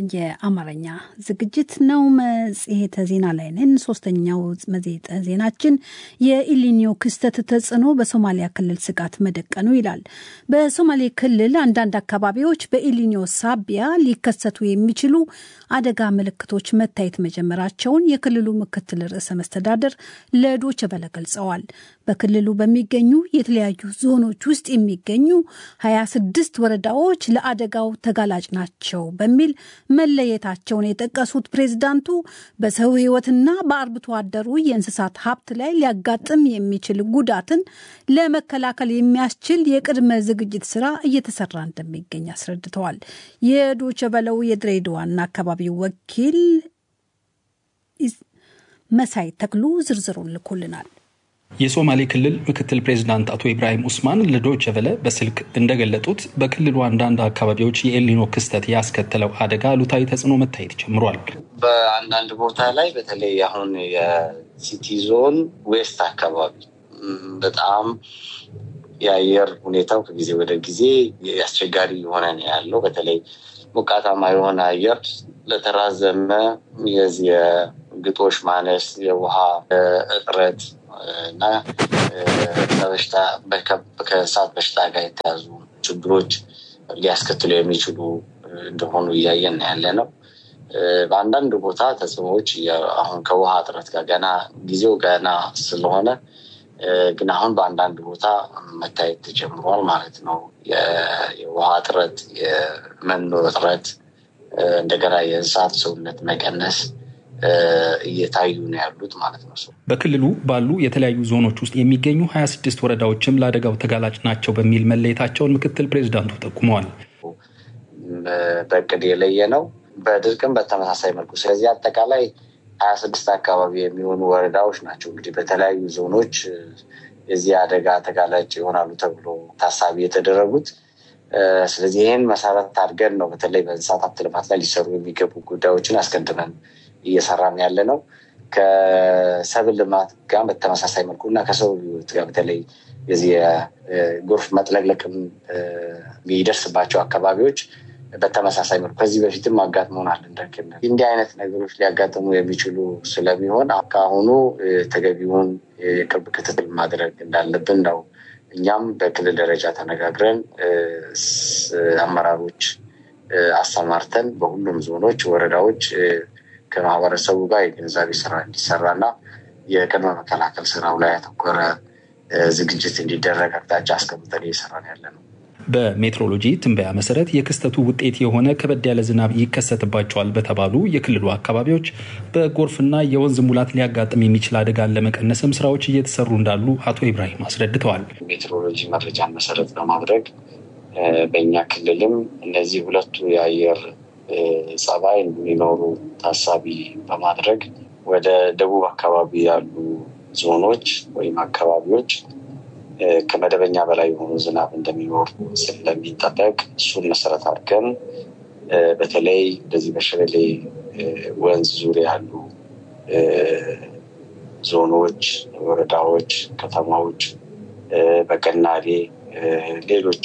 B: የአማርኛ ዝግጅት ነው። መጽሔተ ዜና ላይ ነን። ሶስተኛው መጽሔተ ዜናችን የኢሊኒዮ ክስተት ተጽዕኖ በሶማሊያ ክልል ስጋት መደቀኑ ይላል። በሶማሌ ክልል አንዳንድ አካባቢዎች በኢሊኒዮ ሳቢያ ሊከሰቱ የሚችሉ አደጋ ምልክቶች መታየት መጀመራቸውን የክልሉ ምክትል ርዕሰ መስተዳደር ለዶይቼ ቬለ ገልጸዋል። በክልሉ በሚገኙ የተለያዩ ዞኖች ውስጥ የሚገኙ 26 ወረዳዎች ለአደጋው ተጋላጭ ናቸው በሚል መለየታቸውን የጠቀሱት ፕሬዝዳንቱ በሰው ሕይወትና በአርብቶ አደሩ የእንስሳት ሀብት ላይ ሊያጋጥም የሚችል ጉዳትን ለመከላከል የሚያስችል የቅድመ ዝግጅት ስራ እየተሰራ እንደሚገኝ አስረድተዋል። የዶይቼ ቬለው የድሬዳዋና አካባቢው ወኪል መሳይ ተክሉ ዝርዝሩን ልኮልናል።
M: የሶማሌ ክልል ምክትል ፕሬዚዳንት አቶ ኢብራሂም ኡስማን ለዶይቼ ቬለ በስልክ እንደገለጡት በክልሉ አንዳንድ አካባቢዎች የኤልኒኖ ክስተት ያስከተለው አደጋ አሉታዊ ተጽዕኖ መታየት ጀምሯል።
N: በአንዳንድ ቦታ ላይ በተለይ አሁን የሲቲ ዞን ዌስት አካባቢ በጣም የአየር ሁኔታው ከጊዜ ወደ ጊዜ አስቸጋሪ የሆነ ነው ያለው። በተለይ ሞቃታማ የሆነ አየር ለተራዘመ የዚህ የግጦሽ ማነስ፣ የውሃ እጥረት እና በበሽታ ከእሳት በሽታ ጋር የተያዙ ችግሮች ሊያስከትሉ የሚችሉ እንደሆኑ እያየን ያለ ነው። በአንዳንድ ቦታ ተጽዕኖዎች አሁን ከውሃ እጥረት ጋር ገና ጊዜው ገና ስለሆነ ግን አሁን በአንዳንድ ቦታ መታየት ተጀምሯል ማለት ነው። የውሃ እጥረት፣ የመኖ እጥረት፣ እንደገና የእንስሳት ሰውነት መቀነስ እየታዩ ነው ያሉት ማለት ነው።
M: በክልሉ ባሉ የተለያዩ ዞኖች ውስጥ የሚገኙ ሀያ ስድስት ወረዳዎችም ለአደጋው ተጋላጭ ናቸው በሚል መለየታቸውን ምክትል ፕሬዚዳንቱ ጠቁመዋል።
N: በእቅድ የለየ ነው፣ በድርቅም በተመሳሳይ መልኩ። ስለዚህ አጠቃላይ ሀያ ስድስት አካባቢ የሚሆኑ ወረዳዎች ናቸው እንግዲህ በተለያዩ ዞኖች የዚህ አደጋ ተጋላጭ ይሆናሉ ተብሎ ታሳቢ የተደረጉት። ስለዚህ ይህን መሰረት አድርገን ነው በተለይ በእንስሳት ሀብት ልማት ላይ ሊሰሩ የሚገቡ ጉዳዮችን አስቀድመን እየሰራን ያለ ነው። ከሰብል ልማት ጋር በተመሳሳይ መልኩ እና ከሰው ሕይወት ጋር በተለይ የዚህ የጎርፍ መጥለቅለቅም የሚደርስባቸው አካባቢዎች በተመሳሳይ መልኩ ከዚህ በፊትም አጋጥሞናል። እንደ ክልል እንዲህ አይነት ነገሮች ሊያጋጥሙ የሚችሉ ስለሚሆን ከአሁኑ ተገቢውን የቅርብ ክትትል ማድረግ እንዳለብን ነው። እኛም በክልል ደረጃ ተነጋግረን አመራሮች አሰማርተን በሁሉም ዞኖች፣ ወረዳዎች ከማህበረሰቡ ጋር የግንዛቤ ስራ እንዲሰራና የቅድመ መከላከል ስራው ላይ ያተኮረ ዝግጅት እንዲደረግ አቅጣጫ አስቀምጠን እየሰራን ያለ ነው።
M: በሜትሮሎጂ ትንበያ መሰረት የክስተቱ ውጤት የሆነ ከበድ ያለ ዝናብ ይከሰትባቸዋል በተባሉ የክልሉ አካባቢዎች በጎርፍና የወንዝ ሙላት ሊያጋጥም የሚችል አደጋን ለመቀነስም ስራዎች እየተሰሩ እንዳሉ አቶ ኢብራሂም አስረድተዋል።
N: ሜትሮሎጂ መረጃን መሰረት በማድረግ በእኛ ክልልም እነዚህ ሁለቱ የአየር ጸባይ እንዲኖሩ ታሳቢ በማድረግ ወደ ደቡብ አካባቢ ያሉ ዞኖች ወይም አካባቢዎች ከመደበኛ በላይ የሆኑ ዝናብ እንደሚኖር ስለሚጠበቅ እሱን መሰረት አድርገን በተለይ እንደዚህ በሸበሌ ወንዝ ዙሪያ ያሉ ዞኖች፣ ወረዳዎች፣ ከተማዎች፣ በቀናሌ ሌሎች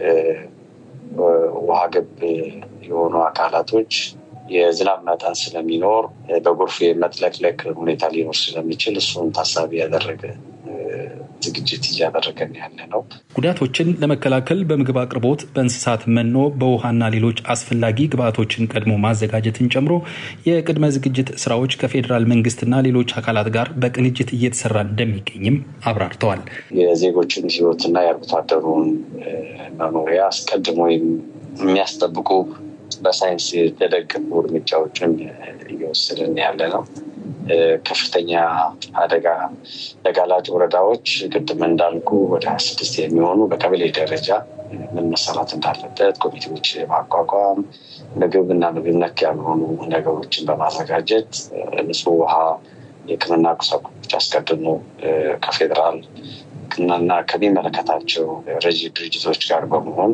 N: ውሃ ገብ የሆኑ አካላቶች የዝናብ መጠን ስለሚኖር በጎርፍ የመጥለቅለቅ ሁኔታ ሊኖር ስለሚችል እሱን ታሳቢ ያደረገ ዝግጅት እያደረገን ያለ ነው።
M: ጉዳቶችን ለመከላከል በምግብ አቅርቦት፣ በእንስሳት መኖ፣ በውሃና ሌሎች አስፈላጊ ግብዓቶችን ቀድሞ ማዘጋጀትን ጨምሮ የቅድመ ዝግጅት ስራዎች ከፌዴራል መንግስትና ሌሎች አካላት ጋር በቅንጅት እየተሰራ እንደሚገኝም አብራርተዋል።
N: የዜጎችን ሕይወትና የአርብቶ አደሩን መኖሪያ አስቀድሞ የሚያስጠብቁ በሳይንስ የተደገፉ እርምጃዎችን እየወሰድን ያለ ነው። ከፍተኛ አደጋ ተጋላጭ ወረዳዎች ቅድም እንዳልኩ ወደ ሀያ ስድስት የሚሆኑ በቀበሌ ደረጃ ምን መሰራት እንዳለበት ኮሚቴዎች ማቋቋም፣ ምግብ እና ምግብ ነክ ያልሆኑ ነገሮችን በማዘጋጀት ንጹህ ውሃ፣ የሕክምና ቁሳቁሶች አስቀድሞ ከፌዴራል እና ከሚመለከታቸው ረጂ ድርጅቶች ጋር በመሆን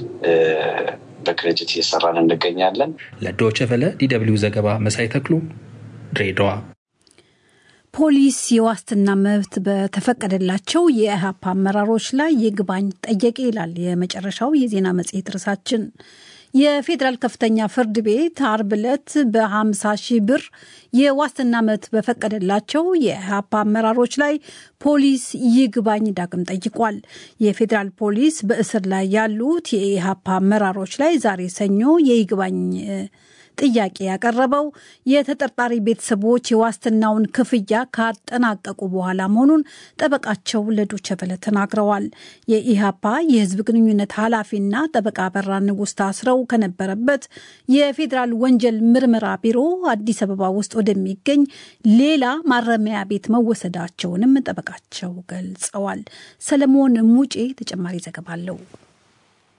N: በቅንጅት እየሰራን እንገኛለን።
M: ለዶይቼ ቬለ ዲደብሊው ዘገባ መሳይ ተክሉ ድሬዳዋ።
B: ፖሊስ የዋስትና መብት በተፈቀደላቸው የኢህአፓ አመራሮች ላይ ይግባኝ ጠየቀ ይላል የመጨረሻው የዜና መጽሔት ርዕሳችን። የፌዴራል ከፍተኛ ፍርድ ቤት አርብ ዕለት በ50 ሺህ ብር የዋስትና መብት በፈቀደላቸው የኢህአፓ አመራሮች ላይ ፖሊስ ይግባኝ ዳግም ጠይቋል። የፌዴራል ፖሊስ በእስር ላይ ያሉት የኢህአፓ አመራሮች ላይ ዛሬ ሰኞ የይግባኝ ጥያቄ ያቀረበው የተጠርጣሪ ቤተሰቦች የዋስትናውን ክፍያ ካጠናቀቁ በኋላ መሆኑን ጠበቃቸው ለዶቼ ቬለ ተናግረዋል። የኢህአፓ የህዝብ ግንኙነት ኃላፊና ጠበቃ በራ ንጉስ ታስረው ከነበረበት የፌዴራል ወንጀል ምርመራ ቢሮ አዲስ አበባ ውስጥ ወደሚገኝ ሌላ ማረሚያ ቤት መወሰዳቸውንም ጠበቃቸው ገልጸዋል። ሰለሞን ሙጬ ተጨማሪ ዘገባ አለው።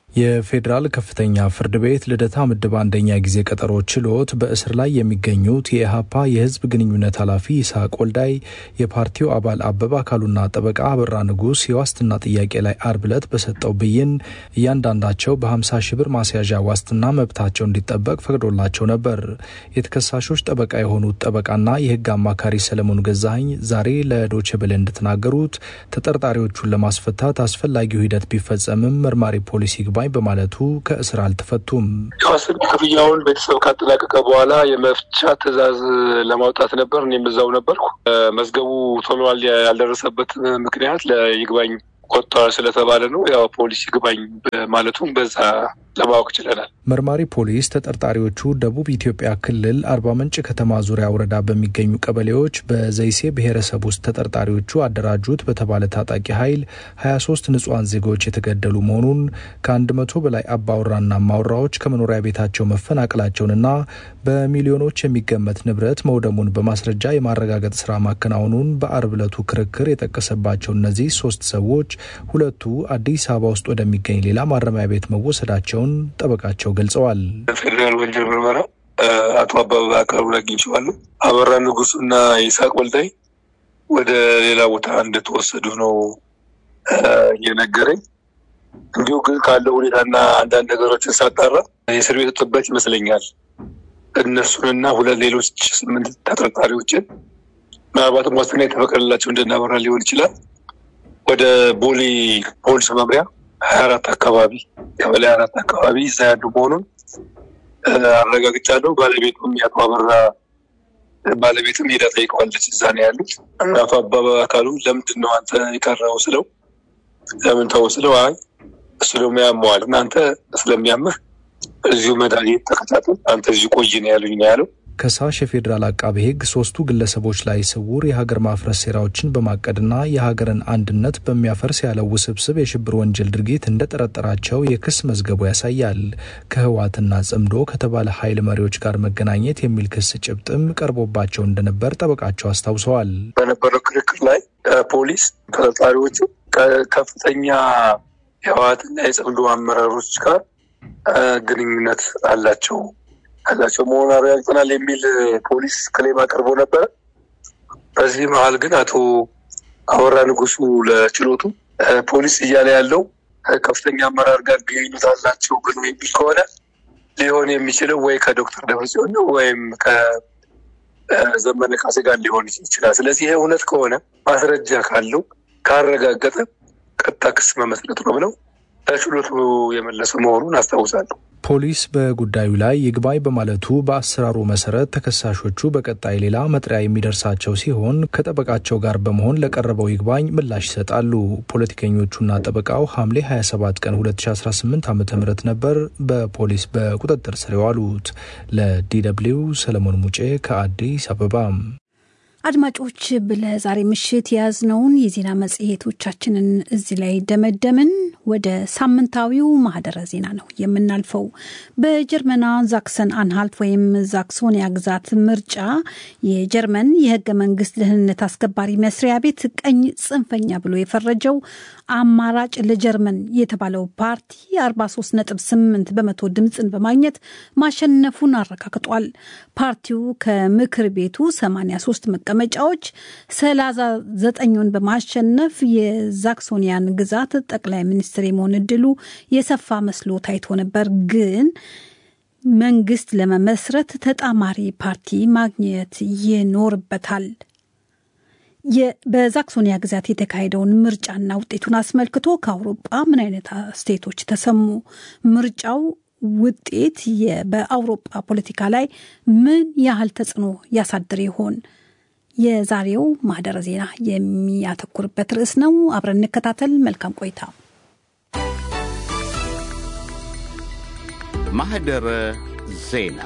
G: የፌዴራል ከፍተኛ ፍርድ ቤት ልደታ ምድብ አንደኛ ጊዜ ቀጠሮ ችሎት በእስር ላይ የሚገኙት የኢህአፓ የህዝብ ግንኙነት ኃላፊ ይስሐቅ ወልዳይ፣ የፓርቲው አባል አበባ አካሉና ጠበቃ አበራ ንጉስ የዋስትና ጥያቄ ላይ አርብ ዕለት በሰጠው ብይን እያንዳንዳቸው በ50 ሺህ ብር ማስያዣ ዋስትና መብታቸው እንዲጠበቅ ፈቅዶላቸው ነበር። የተከሳሾች ጠበቃ የሆኑት ጠበቃና የህግ አማካሪ ሰለሞን ገዛኸኝ ዛሬ ለዶቼ ቬለ እንደተናገሩት ተጠርጣሪዎቹን ለማስፈታት አስፈላጊው ሂደት ቢፈጸምም መርማሪ ፖሊስ ይግባኝ በማለቱ ከእስር አልተፈቱም።
L: የዋስትና ክፍያውን ቤተሰብ ካጠናቀቀ በኋላ የመፍቻ ትዕዛዝ ለማውጣት ነበር። እኔም እዛው ነበርኩ። መዝገቡ ቶሎ ያልደረሰበት ምክንያት ለይግባኝ ቆጥቷል ስለተባለ ነው። ያው ፖሊስ ይግባኝ ማለቱም በዛ ለማወቅ ችለናል።
G: መርማሪ ፖሊስ ተጠርጣሪዎቹ ደቡብ ኢትዮጵያ ክልል አርባ ምንጭ ከተማ ዙሪያ ወረዳ በሚገኙ ቀበሌዎች በዘይሴ ብሔረሰብ ውስጥ ተጠርጣሪዎቹ አደራጁት በተባለ ታጣቂ ኃይል 23 ንጹሐን ዜጎች የተገደሉ መሆኑን ከአንድ መቶ በላይ አባወራና ማውራዎች ከመኖሪያ ቤታቸው መፈናቀላቸውንና በሚሊዮኖች የሚገመት ንብረት መውደሙን በማስረጃ የማረጋገጥ ስራ ማከናወኑን በአርብ ዕለቱ ክርክር የጠቀሰባቸው እነዚህ ሶስት ሰዎች ሁለቱ አዲስ አበባ ውስጥ ወደሚገኝ ሌላ ማረሚያ ቤት መወሰዳቸውን ጠበቃቸው ገልጸዋል።
L: ፌዴራል ወንጀል ምርመራ አቶ አበባ አካሉን አግኝቼዋለሁ። አበራ ንጉሱና ይስሐቅ ወልዳይ ወደ ሌላ ቦታ እንደተወሰዱ ነው የነገረኝ። እንዲሁ ግን ካለው ሁኔታና አንዳንድ ነገሮችን ሳጣራ የእስር ቤት ጥበት ይመስለኛል እነሱንና ሁለት ሌሎች ስምንት ተጠርጣሪዎችን ምናልባትም ዋስትና የተፈቀደላቸው እንደናበራ ሊሆን ይችላል ወደ ቦሌ ፖሊስ መምሪያ ሀያ አራት አካባቢ ቀበሌ አራት አካባቢ እዛ ያሉ መሆኑን አረጋግጫለሁ። ባለቤቱም የአቶ አበራ ባለቤትም ሄዳ ጠይቀዋለች። እዛ ነው ያሉት። እናቱ አበባ አካሉ ለምንድን ነው አንተ የቀረው ስለው ለምን ተው ስለው አይ እሱ ደግሞ ያመዋል እናንተ ስለሚያምህ እዚሁ መድኃኒት ተከታተል አንተ እዚሁ ቆይ ነው ያሉኝ ነው ያለው።
G: ከሳሽ የፌዴራል አቃቤ ሕግ ሶስቱ ግለሰቦች ላይ ስውር የሀገር ማፍረስ ሴራዎችን በማቀድና የሀገርን አንድነት በሚያፈርስ ያለው ውስብስብ የሽብር ወንጀል ድርጊት እንደጠረጠራቸው የክስ መዝገቡ ያሳያል። ከህወሓትና ጽምዶ ከተባለ ኃይል መሪዎች ጋር መገናኘት የሚል ክስ ጭብጥም ቀርቦባቸው እንደነበር ጠበቃቸው አስታውሰዋል።
L: በነበረው ክርክር ላይ ፖሊስ ተጠርጣሪዎቹ ከፍተኛ የህወሓትና የጽምዶ አመራሮች ጋር ግንኙነት አላቸው ያላቸው መሆኑን አረጋግጠናል የሚል ፖሊስ ክሌም አቅርቦ ነበረ። በዚህ መሀል ግን አቶ አበራ ንጉሱ ለችሎቱ ፖሊስ እያለ ያለው ከፍተኛ አመራር ጋር ግንኙነት አላቸው ብሎ የሚል ከሆነ ሊሆን የሚችለው ወይ ከዶክተር ደብረጽዮን ነው ወይም ከዘመነ ካሴ ጋር ሊሆን ይችላል። ስለዚህ ይሄ እውነት ከሆነ ማስረጃ ካለው ካረጋገጠ ቀጥታ ክስ መመስረት ነው ብለው ለችሎቱ የመለሰ መሆኑን አስታውሳለሁ።
G: ፖሊስ በጉዳዩ ላይ ይግባኝ በማለቱ በአሰራሩ መሰረት ተከሳሾቹ በቀጣይ ሌላ መጥሪያ የሚደርሳቸው ሲሆን ከጠበቃቸው ጋር በመሆን ለቀረበው ይግባኝ ምላሽ ይሰጣሉ። ፖለቲከኞቹና ጠበቃው ሐምሌ 27 ቀን 2018 ዓ ም ነበር በፖሊስ በቁጥጥር ስር የዋሉት። ለዲደብሊው ሰለሞን ሙጬ ከአዲስ አበባ።
B: አድማጮች ለዛሬ ምሽት የያዝነውን የዜና መጽሔቶቻችንን እዚህ ላይ ደመደምን። ወደ ሳምንታዊው ማህደረ ዜና ነው የምናልፈው። በጀርመና ዛክሰን አንሃልት ወይም ዛክሶኒያ ግዛት ምርጫ የጀርመን የህገ መንግስት ደህንነት አስከባሪ መስሪያ ቤት ቀኝ ጽንፈኛ ብሎ የፈረጀው አማራጭ ለጀርመን የተባለው ፓርቲ 43.8 በመቶ ድምፅን በማግኘት ማሸነፉን አረጋግጧል። ፓርቲው ከምክር ቤቱ 83 መቀመጫዎች 39ን በማሸነፍ የዛክሶኒያን ግዛት ጠቅላይ ሚኒስትር የመሆን እድሉ የሰፋ መስሎ ታይቶ ነበር። ግን መንግስት ለመመስረት ተጣማሪ ፓርቲ ማግኘት ይኖርበታል። በዛክሶኒያ ግዛት የተካሄደውን ምርጫና ውጤቱን አስመልክቶ ከአውሮጳ ምን አይነት አስተያየቶች ተሰሙ? ምርጫው ውጤት በአውሮጳ ፖለቲካ ላይ ምን ያህል ተጽዕኖ ያሳድር ይሆን? የዛሬው ማህደረ ዜና የሚያተኩርበት ርዕስ ነው። አብረን እንከታተል። መልካም ቆይታ።
A: ማህደረ ዜና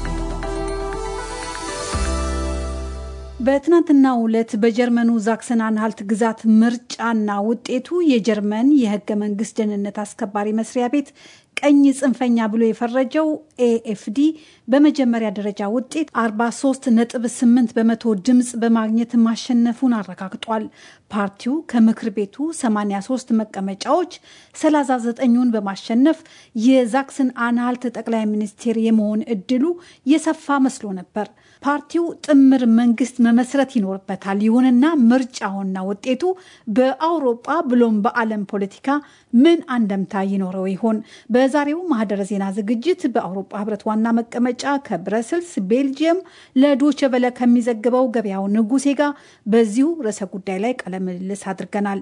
B: በትናንትናው ዕለት በጀርመኑ ዛክሰን አንሃልት ግዛት ምርጫና ውጤቱ የጀርመን የህገ መንግስት ደህንነት አስከባሪ መስሪያ ቤት ቀኝ ጽንፈኛ ብሎ የፈረጀው ኤኤፍዲ በመጀመሪያ ደረጃ ውጤት 43.8 በመቶ ድምፅ በማግኘት ማሸነፉን አረጋግጧል። ፓርቲው ከምክር ቤቱ 83 መቀመጫዎች 39ኙን በማሸነፍ የዛክሰን አንሃልት ጠቅላይ ሚኒስቴር የመሆን እድሉ የሰፋ መስሎ ነበር። ፓርቲው ጥምር መንግስት መመስረት ይኖርበታል። ይሁንና ምርጫውና ውጤቱ በአውሮጳ ብሎም በዓለም ፖለቲካ ምን አንደምታ ይኖረው ይሆን? በዛሬው ማህደረ ዜና ዝግጅት በአውሮጳ ህብረት ዋና መቀመጫ ከብረስልስ ቤልጅየም ለዶቼ ቬለ ከሚዘግበው ገበያው ንጉሴ ጋር በዚሁ ርዕሰ ጉዳይ ላይ ቃለ ምልልስ አድርገናል።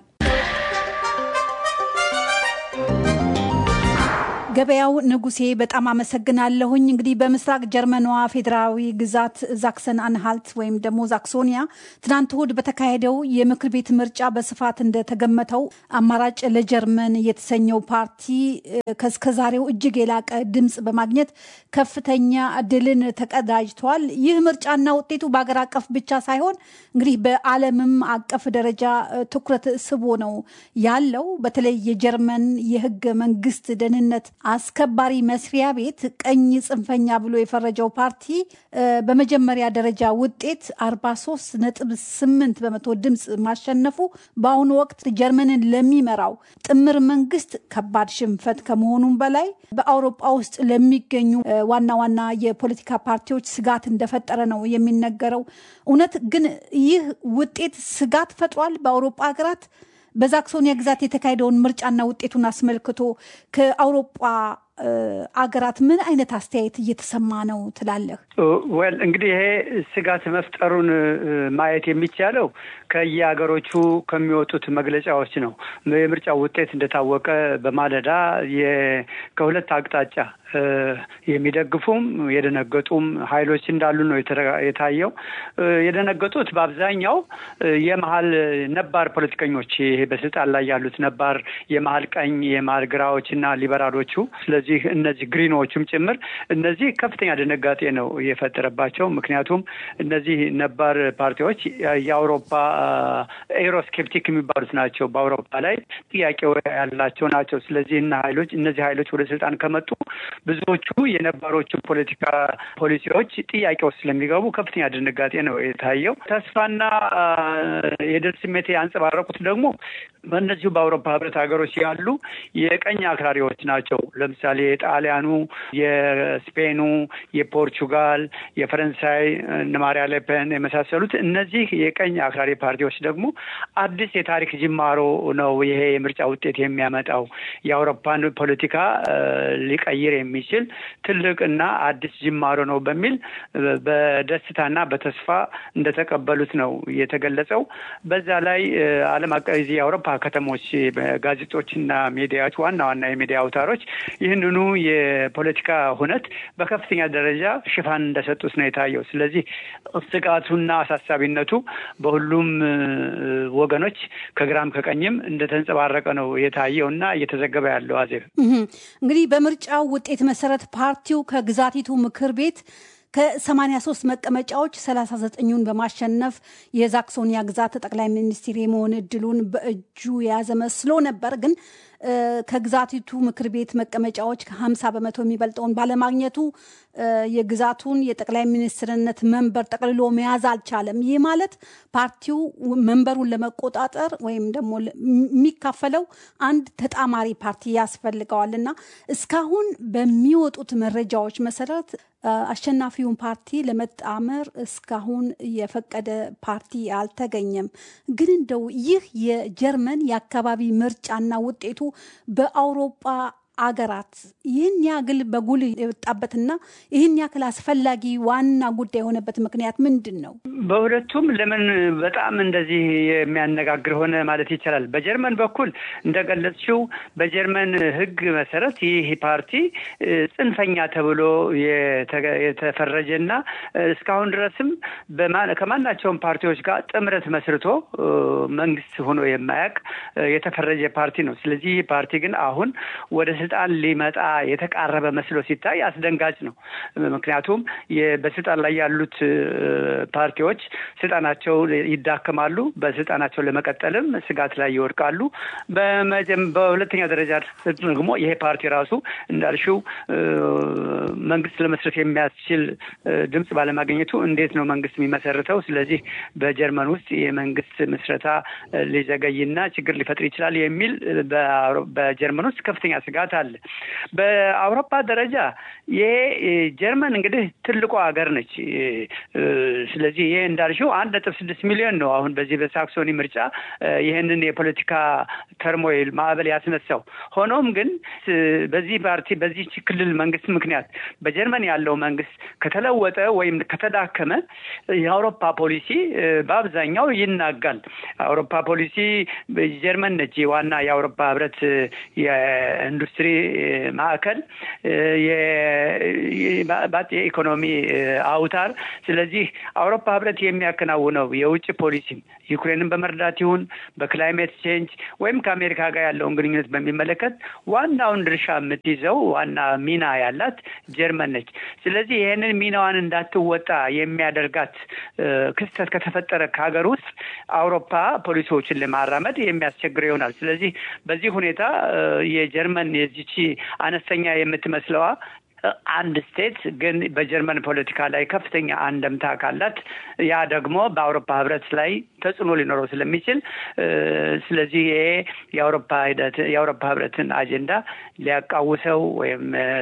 B: ገበያው ንጉሴ በጣም አመሰግናለሁኝ። እንግዲህ በምስራቅ ጀርመኗ ፌዴራዊ ግዛት ዛክሰን አንሃልት ወይም ደግሞ ዛክሶኒያ ትናንት እሁድ በተካሄደው የምክር ቤት ምርጫ በስፋት እንደተገመተው አማራጭ ለጀርመን የተሰኘው ፓርቲ ከስከዛሬው እጅግ የላቀ ድምፅ በማግኘት ከፍተኛ ድልን ተቀዳጅተዋል። ይህ ምርጫና ውጤቱ በሀገር አቀፍ ብቻ ሳይሆን እንግዲህ በዓለምም አቀፍ ደረጃ ትኩረት ስቦ ነው ያለው። በተለይ የጀርመን የህገ መንግስት ደህንነት አስከባሪ መስሪያ ቤት ቀኝ ጽንፈኛ ብሎ የፈረጀው ፓርቲ በመጀመሪያ ደረጃ ውጤት 43 ነጥብ 8 በመቶ ድምፅ ማሸነፉ በአሁኑ ወቅት ጀርመንን ለሚመራው ጥምር መንግስት ከባድ ሽንፈት ከመሆኑም በላይ በአውሮፓ ውስጥ ለሚገኙ ዋና ዋና የፖለቲካ ፓርቲዎች ስጋት እንደፈጠረ ነው የሚነገረው። እውነት ግን ይህ ውጤት ስጋት ፈጥሯል በአውሮፓ ሀገራት? በዛክሶኒያ ግዛት የተካሄደውን ምርጫና ውጤቱን አስመልክቶ ከአውሮፓ አገራት ምን አይነት አስተያየት እየተሰማ ነው ትላለህ?
O: ወል እንግዲህ ይሄ ስጋት መፍጠሩን ማየት የሚቻለው ከየሀገሮቹ ከሚወጡት መግለጫዎች ነው። የምርጫው ውጤት እንደታወቀ በማለዳ ከሁለት አቅጣጫ የሚደግፉም የደነገጡም ኃይሎች እንዳሉ ነው የታየው። የደነገጡት በአብዛኛው የመሀል ነባር ፖለቲከኞች ይሄ በስልጣን ላይ ያሉት ነባር የመሀል ቀኝ የመሀል ግራዎች እና ሊበራሎቹ ስለዚህ እነዚህ ግሪኖቹም ጭምር እነዚህ ከፍተኛ ድንጋጤ ነው የፈጠረባቸው። ምክንያቱም እነዚህ ነባር ፓርቲዎች የአውሮፓ ኤሮስኬፕቲክ የሚባሉት ናቸው። በአውሮፓ ላይ ጥያቄ ያላቸው ናቸው። ስለዚህ እና ሀይሎች እነዚህ ሀይሎች ወደ ስልጣን ከመጡ ብዙዎቹ የነባሮቹ ፖለቲካ ፖሊሲዎች ጥያቄ ውስጥ ስለሚገቡ ከፍተኛ ድንጋጤ ነው የታየው። ተስፋና የድል ስሜት ያንጸባረቁት ደግሞ በእነዚሁ በአውሮፓ ህብረት ሀገሮች ያሉ የቀኝ አክራሪዎች ናቸው። ለምሳሌ የጣሊያኑ፣ የስፔኑ፣ የፖርቹጋል፣ የፈረንሳይ እነ ማሪያ ሌፔን የመሳሰሉት እነዚህ የቀኝ አክራሪ ፓርቲዎች ደግሞ አዲስ የታሪክ ጅማሮ ነው ይሄ የምርጫ ውጤት የሚያመጣው የአውሮፓን ፖለቲካ ሊቀይር የሚችል ትልቅ እና አዲስ ጅማሮ ነው በሚል በደስታና በተስፋ እንደተቀበሉት ነው የተገለጸው። በዛ ላይ ዓለም አቀፍ የአውሮፓ ከተሞች ጋዜጦችና ሚዲያዎች ዋና ዋና የሚዲያ አውታሮች ይህንኑ የፖለቲካ ሁነት በከፍተኛ ደረጃ ሽፋን እንደሰጡት ነው የታየው። ስለዚህ ስጋቱና አሳሳቢነቱ በሁሉም ወገኖች ከግራም ከቀኝም እንደተንጸባረቀ ነው የታየው እና እየተዘገበ ያለው አዜብ
B: እንግዲህ በምርጫው ውጤት መሰረት ፓርቲው ከግዛቲቱ ምክር ቤት ከ83 መቀመጫዎች 39ኙን በማሸነፍ የዛክሶኒያ ግዛት ጠቅላይ ሚኒስትር የመሆን እድሉን በእጁ የያዘ መስሎ ነበር ግን ከግዛቲቱ ምክር ቤት መቀመጫዎች ከ50 በመቶ የሚበልጠውን ባለማግኘቱ የግዛቱን የጠቅላይ ሚኒስትርነት መንበር ጠቅልሎ መያዝ አልቻለም። ይህ ማለት ፓርቲው መንበሩን ለመቆጣጠር ወይም ደግሞ የሚካፈለው አንድ ተጣማሪ ፓርቲ ያስፈልገዋል እና እስካሁን በሚወጡት መረጃዎች መሰረት አሸናፊውን ፓርቲ ለመጣመር እስካሁን የፈቀደ ፓርቲ አልተገኘም። ግን እንደው ይህ የጀርመን የአካባቢ ምርጫና ውጤቱ በአውሮፓ አገራት ይህን ያክል በጉልህ የወጣበትና ይህን ያክል አስፈላጊ ዋና ጉዳይ የሆነበት ምክንያት ምንድን ነው?
O: በሁለቱም ለምን በጣም እንደዚህ የሚያነጋግር ሆነ ማለት ይቻላል። በጀርመን በኩል እንደገለጽሽው በጀርመን ሕግ መሰረት ይህ ፓርቲ ጽንፈኛ ተብሎ የተፈረጀና እስካሁን ድረስም ከማናቸውም ፓርቲዎች ጋር ጥምረት መስርቶ መንግስት ሆኖ የማያውቅ የተፈረጀ ፓርቲ ነው። ስለዚህ ይህ ፓርቲ ግን አሁን ወደ ስልጣን ሊመጣ የተቃረበ መስሎ ሲታይ አስደንጋጭ ነው። ምክንያቱም በስልጣን ላይ ያሉት ፓርቲዎች ስልጣናቸው ይዳከማሉ፣ በስልጣናቸው ለመቀጠልም ስጋት ላይ ይወድቃሉ። በሁለተኛ ደረጃ ደግሞ ይሄ ፓርቲ ራሱ እንዳልሽው መንግስት ለመስረት የሚያስችል ድምፅ ባለማግኘቱ እንዴት ነው መንግስት የሚመሰርተው? ስለዚህ በጀርመን ውስጥ የመንግስት ምስረታ ሊዘገይና ችግር ሊፈጥር ይችላል የሚል በጀርመን ውስጥ ከፍተኛ ስጋት አለ። በአውሮፓ ደረጃ ይሄ ጀርመን እንግዲህ ትልቋ ሀገር ነች። ስለዚህ ይሄ እንዳልሽው አንድ ነጥብ ስድስት ሚሊዮን ነው አሁን በዚህ በሳክሶኒ ምርጫ ይህንን የፖለቲካ ተርሞይል ማዕበል ያስነሳው። ሆኖም ግን በዚህ ፓርቲ በዚህ ክልል መንግስት ምክንያት በጀርመን ያለው መንግስት ከተለወጠ ወይም ከተዳከመ የአውሮፓ ፖሊሲ በአብዛኛው ይናጋል። አውሮፓ ፖሊሲ ጀርመን ነች ዋና የአውሮፓ ህብረት የኢንዱስትሪ ማዕከል የኢኮኖሚ አውታር። ስለዚህ አውሮፓ ህብረት የሚያከናውነው የውጭ ፖሊሲ ዩክሬንን በመርዳት ይሁን በክላይሜት ቼንጅ ወይም ከአሜሪካ ጋር ያለውን ግንኙነት በሚመለከት ዋናውን ድርሻ የምትይዘው ዋና ሚና ያላት ጀርመን ነች። ስለዚህ ይህንን ሚናዋን እንዳትወጣ የሚያደርጋት ክስተት ከተፈጠረ ከሀገር ውስጥ አውሮፓ ፖሊሲዎችን ለማራመድ የሚያስቸግረው ይሆናል። ስለዚህ በዚህ ሁኔታ የጀርመን የዚቺ አነስተኛ የምትመስለዋ አንድ ስቴት ግን በጀርመን ፖለቲካ ላይ ከፍተኛ አንደምታ ካላት ያ ደግሞ በአውሮፓ ህብረት ላይ ተጽዕኖ ሊኖረው ስለሚችል ስለዚህ ይሄ የአውሮፓ ሂደት የአውሮፓ ህብረትን አጀንዳ ሊያቃውሰው ወይም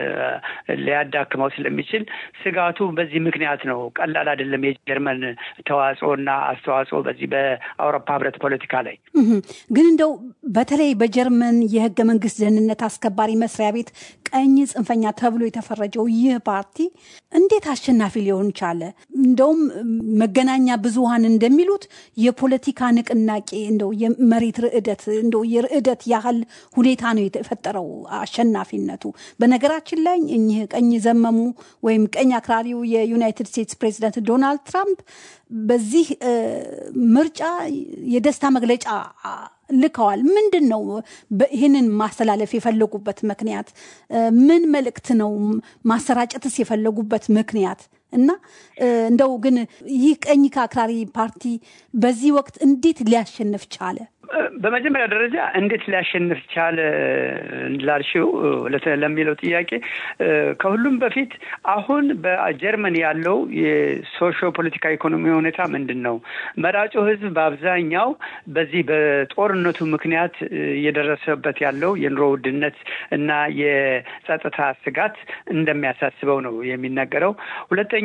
O: ሊያዳክመው ስለሚችል ስጋቱ በዚህ ምክንያት ነው። ቀላል አይደለም የጀርመን ተዋጽኦና አስተዋጽኦ በዚህ በአውሮፓ ህብረት ፖለቲካ ላይ
B: ግን እንደው በተለይ በጀርመን የህገ መንግስት ደህንነት አስከባሪ መስሪያ ቤት ቀኝ ጽንፈኛ ተብሎ የተፈረጀው ይህ ፓርቲ እንዴት አሸናፊ ሊሆን ቻለ? እንደውም መገናኛ ብዙሃን እንደሚሉት የፖለቲካ ንቅናቄ እንደው የመሬት ርዕደት እንደው የርዕደት ያህል ሁኔታ ነው የተፈጠረው አሸናፊነቱ። በነገራችን ላይ እኚህ ቀኝ ዘመሙ ወይም ቀኝ አክራሪው የዩናይትድ ስቴትስ ፕሬዚደንት ዶናልድ ትራምፕ በዚህ ምርጫ የደስታ መግለጫ ልከዋል። ምንድን ነው ይህንን ማስተላለፍ የፈለጉበት ምክንያት? ምን መልእክት ነው ማሰራጨትስ የፈለጉበት ምክንያት? እና እንደው ግን ይህ ቀኝ ከአክራሪ ፓርቲ በዚህ ወቅት እንዴት ሊያሸንፍ ቻለ?
O: በመጀመሪያ ደረጃ እንዴት ሊያሸንፍ ቻለ ላልሽው ለሚለው ጥያቄ ከሁሉም በፊት አሁን በጀርመን ያለው የሶሾ ፖለቲካ ኢኮኖሚ ሁኔታ ምንድን ነው? መራጩ ሕዝብ በአብዛኛው በዚህ በጦርነቱ ምክንያት እየደረሰበት ያለው የኑሮ ውድነት እና የጸጥታ ስጋት እንደሚያሳስበው ነው የሚነገረው። ሁለተኛ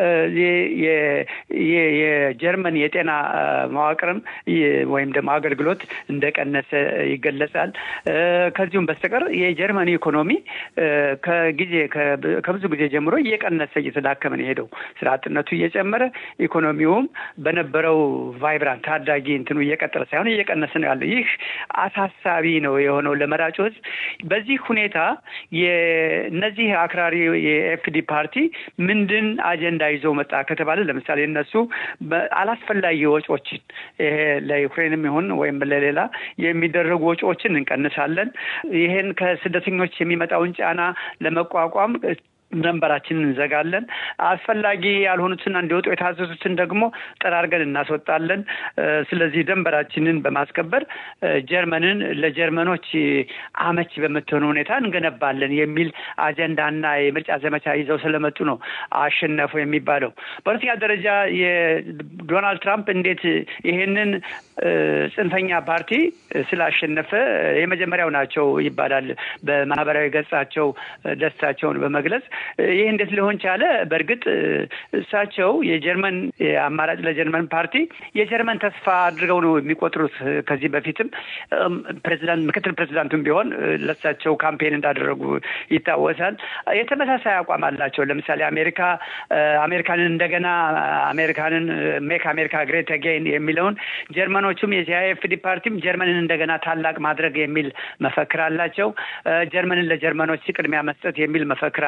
O: የጀርመን የጤና መዋቅርም ወይም ደግሞ አገልግሎት እንደቀነሰ ይገለጻል። ከዚሁም በስተቀር የጀርመን ኢኮኖሚ ከጊዜ ከብዙ ጊዜ ጀምሮ እየቀነሰ እየተዳከመ ነው የሄደው። ስራ አጥነቱ እየጨመረ ኢኮኖሚውም በነበረው ቫይብራንት ታዳጊ እንትኑ እየቀጠለ ሳይሆን እየቀነሰ ነው ያለው። ይህ አሳሳቢ ነው የሆነው ለመራጩ ህዝብ። በዚህ ሁኔታ የእነዚህ አክራሪ የኤፍዲ ፓርቲ ምንድን አጀንዳ ይዞ መጣ ከተባለ ለምሳሌ እነሱ አላስፈላጊ ወጪዎችን ይሄ ለዩክሬንም ይሁን ወይም ለሌላ የሚደረጉ ወጪዎችን እንቀንሳለን። ይሄን ከስደተኞች የሚመጣውን ጫና ለመቋቋም ድንበራችንን እንዘጋለን። አስፈላጊ ያልሆኑትና እንዲወጡ የታዘዙትን ደግሞ ጠራርገን እናስወጣለን። ስለዚህ ድንበራችንን በማስከበር ጀርመንን ለጀርመኖች አመች በምትሆን ሁኔታ እንገነባለን የሚል አጀንዳና የምርጫ ዘመቻ ይዘው ስለመጡ ነው አሸነፉ የሚባለው። በሁለተኛ ደረጃ የዶናልድ ትራምፕ እንዴት ይሄንን ጽንፈኛ ፓርቲ ስላሸነፈ የመጀመሪያው ናቸው ይባላል በማህበራዊ ገጻቸው ደስታቸውን በመግለጽ ይህ እንዴት ሊሆን ቻለ? በእርግጥ እሳቸው የጀርመን አማራጭ ለጀርመን ፓርቲ የጀርመን ተስፋ አድርገው ነው የሚቆጥሩት። ከዚህ በፊትም ፕሬዚዳንት ምክትል ፕሬዚዳንቱም ቢሆን ለእሳቸው ካምፔን እንዳደረጉ ይታወሳል። የተመሳሳይ አቋም አላቸው። ለምሳሌ አሜሪካ አሜሪካንን እንደገና አሜሪካንን ሜክ አሜሪካ ግሬት አጌን የሚለውን ጀርመኖቹም የሲአይኤፍዲ ፓርቲም ጀርመንን እንደገና ታላቅ ማድረግ የሚል መፈክር አላቸው። ጀርመንን ለጀርመኖች ቅድሚያ መስጠት የሚል መፈክር አላቸው።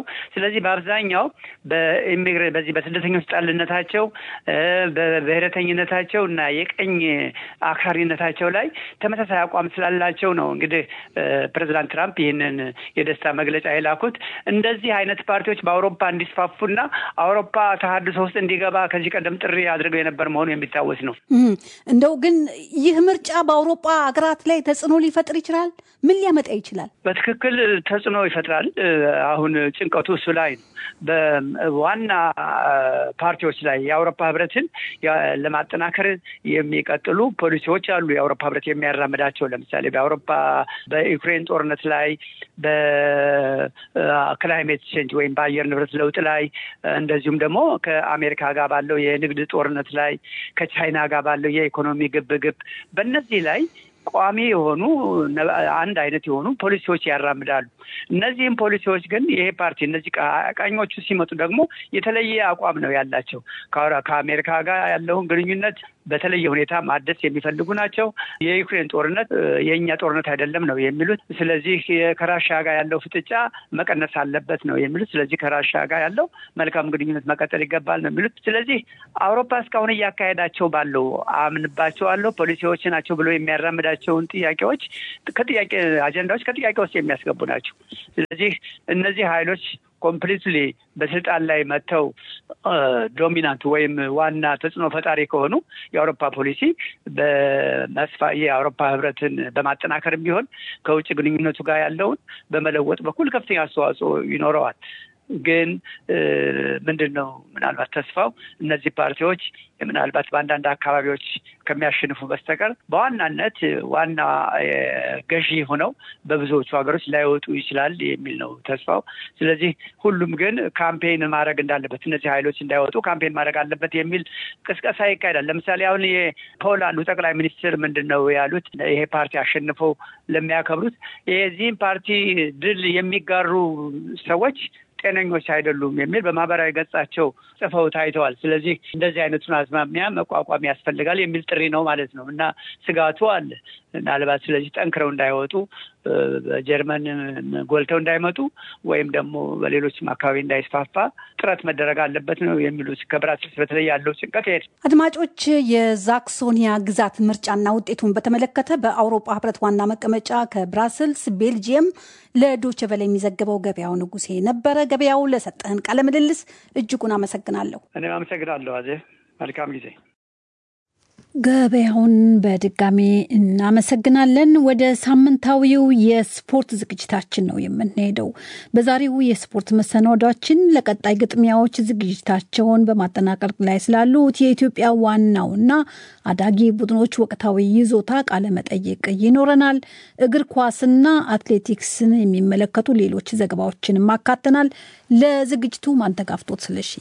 O: ስለዚህ በአብዛኛው በኢሚግሬ በዚህ በስደተኞች ጣልነታቸው በብሔረተኝነታቸው እና የቀኝ አክራሪነታቸው ላይ ተመሳሳይ አቋም ስላላቸው ነው እንግዲህ ፕሬዚዳንት ትራምፕ ይህንን የደስታ መግለጫ የላኩት። እንደዚህ አይነት ፓርቲዎች በአውሮፓ እንዲስፋፉና አውሮፓ ተሀድሶ ውስጥ እንዲገባ ከዚህ ቀደም ጥሪ አድርገው የነበር መሆኑ የሚታወስ ነው።
B: እንደው ግን ይህ ምርጫ በአውሮፓ ሀገራት ላይ ተጽዕኖ ሊፈጥር ይችላል? ምን ሊያመጣ ይችላል?
O: በትክክል ተጽዕኖ ይፈጥራል። አሁን ጭንቀቱ እሱ ላይ ነው። በዋና ፓርቲዎች ላይ የአውሮፓ ህብረትን ለማጠናከር የሚቀጥሉ ፖሊሲዎች አሉ። የአውሮፓ ህብረት የሚያራምዳቸው ለምሳሌ በአውሮፓ በዩክሬን ጦርነት ላይ፣ በክላይሜት ቼንጅ ወይም በአየር ንብረት ለውጥ ላይ እንደዚሁም ደግሞ ከአሜሪካ ጋር ባለው የንግድ ጦርነት ላይ ከቻይና ጋር ባለው የኢኮኖሚ ግብግብ በእነዚህ ላይ ቋሚ የሆኑ አንድ አይነት የሆኑ ፖሊሲዎች ያራምዳሉ። እነዚህም ፖሊሲዎች ግን ይሄ ፓርቲ እነዚህ ቀኞቹ ሲመጡ ደግሞ የተለየ አቋም ነው ያላቸው። ከአሜሪካ ጋር ያለውን ግንኙነት በተለየ ሁኔታ ማደስ የሚፈልጉ ናቸው። የዩክሬን ጦርነት የእኛ ጦርነት አይደለም ነው የሚሉት። ስለዚህ ከራሻ ጋር ያለው ፍጥጫ መቀነስ አለበት ነው የሚሉት። ስለዚህ ከራሻ ጋር ያለው መልካም ግንኙነት መቀጠል ይገባል ነው የሚሉት። ስለዚህ አውሮፓ እስካሁን እያካሄዳቸው ባለው አምንባቸዋለሁ ፖሊሲዎች ናቸው ብሎ የሚያራምዳቸውን ጥያቄዎች ከጥያቄ አጀንዳዎች ከጥያቄ ውስጥ የሚያስገቡ ናቸው። ስለዚህ እነዚህ ኃይሎች ኮምፕሊትሊ በስልጣን ላይ መጥተው ዶሚናንት ወይም ዋና ተጽዕኖ ፈጣሪ ከሆኑ የአውሮፓ ፖሊሲ በመስፋ የአውሮፓ ህብረትን በማጠናከርም ቢሆን ከውጭ ግንኙነቱ ጋር ያለውን በመለወጥ በኩል ከፍተኛ አስተዋጽኦ ይኖረዋል። ግን ምንድን ነው ምናልባት ተስፋው እነዚህ ፓርቲዎች ምናልባት በአንዳንድ አካባቢዎች ከሚያሸንፉ በስተቀር በዋናነት ዋና ገዢ ሆነው በብዙዎቹ ሀገሮች ላይወጡ ይችላል የሚል ነው ተስፋው። ስለዚህ ሁሉም ግን ካምፔን ማድረግ እንዳለበት እነዚህ ኃይሎች እንዳይወጡ ካምፔን ማድረግ አለበት የሚል ቅስቀሳ ይካሄዳል። ለምሳሌ አሁን የፖላንዱ ጠቅላይ ሚኒስትር ምንድን ነው ያሉት? ይሄ ፓርቲ አሸንፈው ለሚያከብሩት የዚህም ፓርቲ ድል የሚጋሩ ሰዎች ጤነኞች አይደሉም የሚል በማህበራዊ ገጻቸው ጽፈው ታይተዋል። ስለዚህ እንደዚህ አይነቱን አዝማሚያ መቋቋም ያስፈልጋል የሚል ጥሪ ነው ማለት ነው እና ስጋቱ አለ ምናልባት ስለዚህ ጠንክረው እንዳይወጡ በጀርመን ጎልተው እንዳይመጡ ወይም ደግሞ በሌሎችም አካባቢ እንዳይስፋፋ ጥረት መደረግ አለበት ነው የሚሉት። ከብራስልስ በተለይ ያለው ጭንቀት ይሄድ።
B: አድማጮች፣ የዛክሶኒያ ግዛት ምርጫና ውጤቱን በተመለከተ በአውሮፓ ህብረት ዋና መቀመጫ ከብራስልስ ቤልጅየም ለዶቼ ቬለ የሚዘግበው ገበያው ንጉሴ ነበረ። ገበያው ለሰጠህን ቃለ ምልልስ እጅጉን አመሰግናለሁ።
O: እኔም አመሰግናለሁ። አዜ መልካም ጊዜ።
B: ገበያውን በድጋሚ እናመሰግናለን። ወደ ሳምንታዊው የስፖርት ዝግጅታችን ነው የምንሄደው። በዛሬው የስፖርት መሰናዷችን ለቀጣይ ግጥሚያዎች ዝግጅታቸውን በማጠናቀቅ ላይ ስላሉት የኢትዮጵያ ዋናውና አዳጊ ቡድኖች ወቅታዊ ይዞታ ቃለ መጠይቅ ይኖረናል። እግር ኳስና አትሌቲክስን የሚመለከቱ ሌሎች ዘገባዎችንም አካተናል። ለዝግጅቱ ማንተጋፍቶት ስለሺ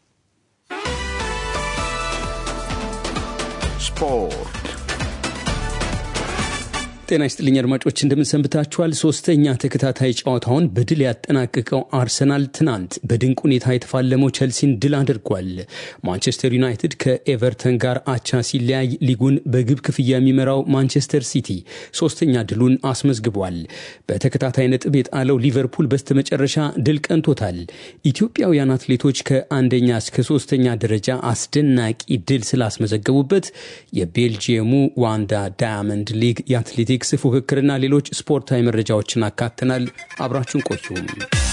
A: ስፖርት
P: ጤና ይስጥልኝ አድማጮች፣ እንደምንሰንብታችኋል። ሶስተኛ ተከታታይ ጨዋታውን በድል ያጠናቀቀው አርሰናል ትናንት በድንቅ ሁኔታ የተፋለመው ቸልሲን ድል አድርጓል። ማንቸስተር ዩናይትድ ከኤቨርተን ጋር አቻ ሲለያይ ሊጉን በግብ ክፍያ የሚመራው ማንቸስተር ሲቲ ሶስተኛ ድሉን አስመዝግቧል። በተከታታይ ነጥብ የጣለው ሊቨርፑል በስተመጨረሻ ድል ቀንቶታል። ኢትዮጵያውያን አትሌቶች ከአንደኛ እስከ ሶስተኛ ደረጃ አስደናቂ ድል ስላስመዘገቡበት የቤልጂየሙ ዋንዳ ዳያመንድ ሊግ የአትሌቲክስ ፉክክርና ሌሎች ስፖርታዊ መረጃዎችን አካተናል። አብራችሁን ቆዩም።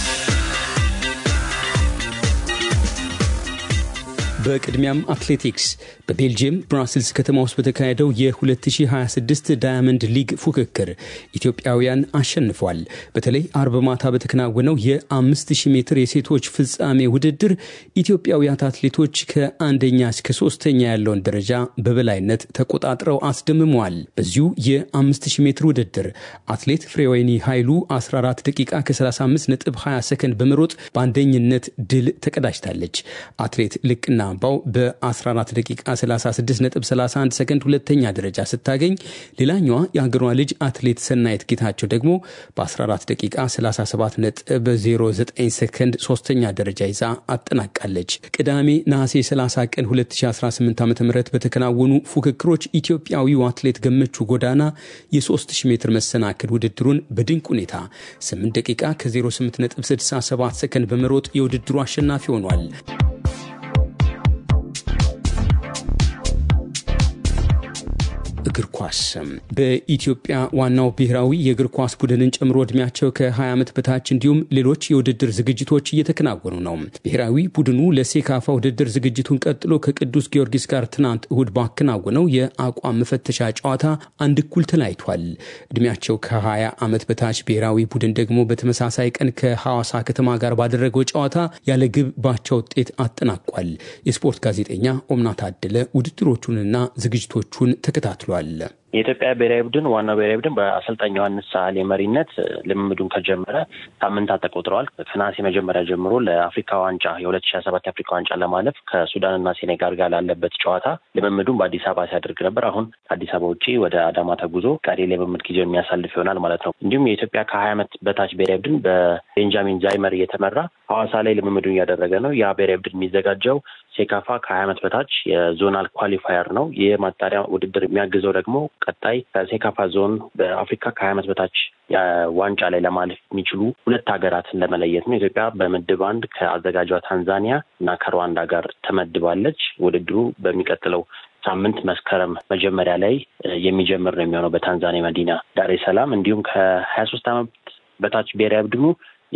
P: በቅድሚያም አትሌቲክስ በቤልጅየም ብራስልስ ከተማ ውስጥ በተካሄደው የ2026 ዳያመንድ ሊግ ፉክክር ኢትዮጵያውያን አሸንፏል። በተለይ አርብ ማታ በተከናወነው የ5000 ሜትር የሴቶች ፍጻሜ ውድድር ኢትዮጵያውያት አትሌቶች ከአንደኛ እስከ ሶስተኛ ያለውን ደረጃ በበላይነት ተቆጣጥረው አስደምመዋል። በዚሁ የ5000 ሜትር ውድድር አትሌት ፍሬወይኒ ኃይሉ 14 ደቂቃ ከ35 ነጥብ 20 ሰከንድ በመሮጥ በአንደኝነት ድል ተቀዳጅታለች። አትሌት ልቅና አምባው በ14 ደቂቃ 36.31 ሰከንድ ሁለተኛ ደረጃ ስታገኝ ሌላኛዋ የሀገሯ ልጅ አትሌት ሰናይት ጌታቸው ደግሞ በ14 ደቂቃ 37.09 ሰከንድ ሶስተኛ ደረጃ ይዛ አጠናቃለች። ቅዳሜ ነሐሴ 30 ቀን 2018 ዓ ም በተከናወኑ ፉክክሮች ኢትዮጵያዊው አትሌት ገመቹ ጎዳና የ3000 ሜትር መሰናክል ውድድሩን በድንቅ ሁኔታ 8 ደቂቃ ከ08.67 ሰከንድ በመሮጥ የውድድሩ አሸናፊ ሆኗል። እግር ኳስ በኢትዮጵያ ዋናው ብሔራዊ የእግር ኳስ ቡድንን ጨምሮ እድሜያቸው ከ20 ዓመት በታች እንዲሁም ሌሎች የውድድር ዝግጅቶች እየተከናወኑ ነው። ብሔራዊ ቡድኑ ለሴካፋ ውድድር ዝግጅቱን ቀጥሎ ከቅዱስ ጊዮርጊስ ጋር ትናንት እሁድ ባከናወነው የአቋም መፈተሻ ጨዋታ አንድ እኩል ተለያይቷል። እድሜያቸው ከ20 ዓመት በታች ብሔራዊ ቡድን ደግሞ በተመሳሳይ ቀን ከሐዋሳ ከተማ ጋር ባደረገው ጨዋታ ያለ ግብ ባቻ ውጤት አጠናቋል። የስፖርት ጋዜጠኛ ኦምና ታደለ ውድድሮቹንና ዝግጅቶቹን ተከታትሏል።
Q: የኢትዮጵያ ብሔራዊ ቡድን ዋናው ብሔራዊ ቡድን በአሰልጣኝ ዮሐንስ ሳህሌ መሪነት ልምምዱን ከጀመረ ሳምንታት ተቆጥረዋል። ከነሐሴ መጀመሪያ ጀምሮ ለአፍሪካ ዋንጫ የሁለት ሺ ሰባት የአፍሪካ ዋንጫ ለማለፍ ከሱዳንና ሴኔጋል ጋር ላለበት ጨዋታ ልምምዱን በአዲስ አበባ ሲያደርግ ነበር። አሁን ከአዲስ አበባ ውጭ ወደ አዳማ ተጉዞ ቀሪ ልምምድ ጊዜውን የሚያሳልፍ ይሆናል ማለት ነው። እንዲሁም የኢትዮጵያ ከሀያ ዓመት በታች ብሔራዊ ቡድን በቤንጃሚን ዛይመር እየተመራ ሐዋሳ ላይ ልምምዱን እያደረገ ነው። ያ ብሔራዊ ቡድን የሚዘጋጀው ሴካፋ ከሀያ ዓመት በታች የዞናል ኳሊፋየር ነው። ይህ ማጣሪያ ውድድር የሚያግዘው ደግሞ ቀጣይ ከሴካፋ ዞን በአፍሪካ ከሀያ ዓመት በታች ዋንጫ ላይ ለማለፍ የሚችሉ ሁለት ሀገራትን ለመለየት ነው። ኢትዮጵያ በምድብ አንድ ከአዘጋጇ ታንዛኒያ እና ከሩዋንዳ ጋር ተመድባለች። ውድድሩ በሚቀጥለው ሳምንት መስከረም መጀመሪያ ላይ የሚጀምር ነው የሚሆነው በታንዛኒያ መዲና ዳሬ ሰላም። እንዲሁም ከሀያ ሶስት ዓመት በታች ብሔራዊ ቡድኑ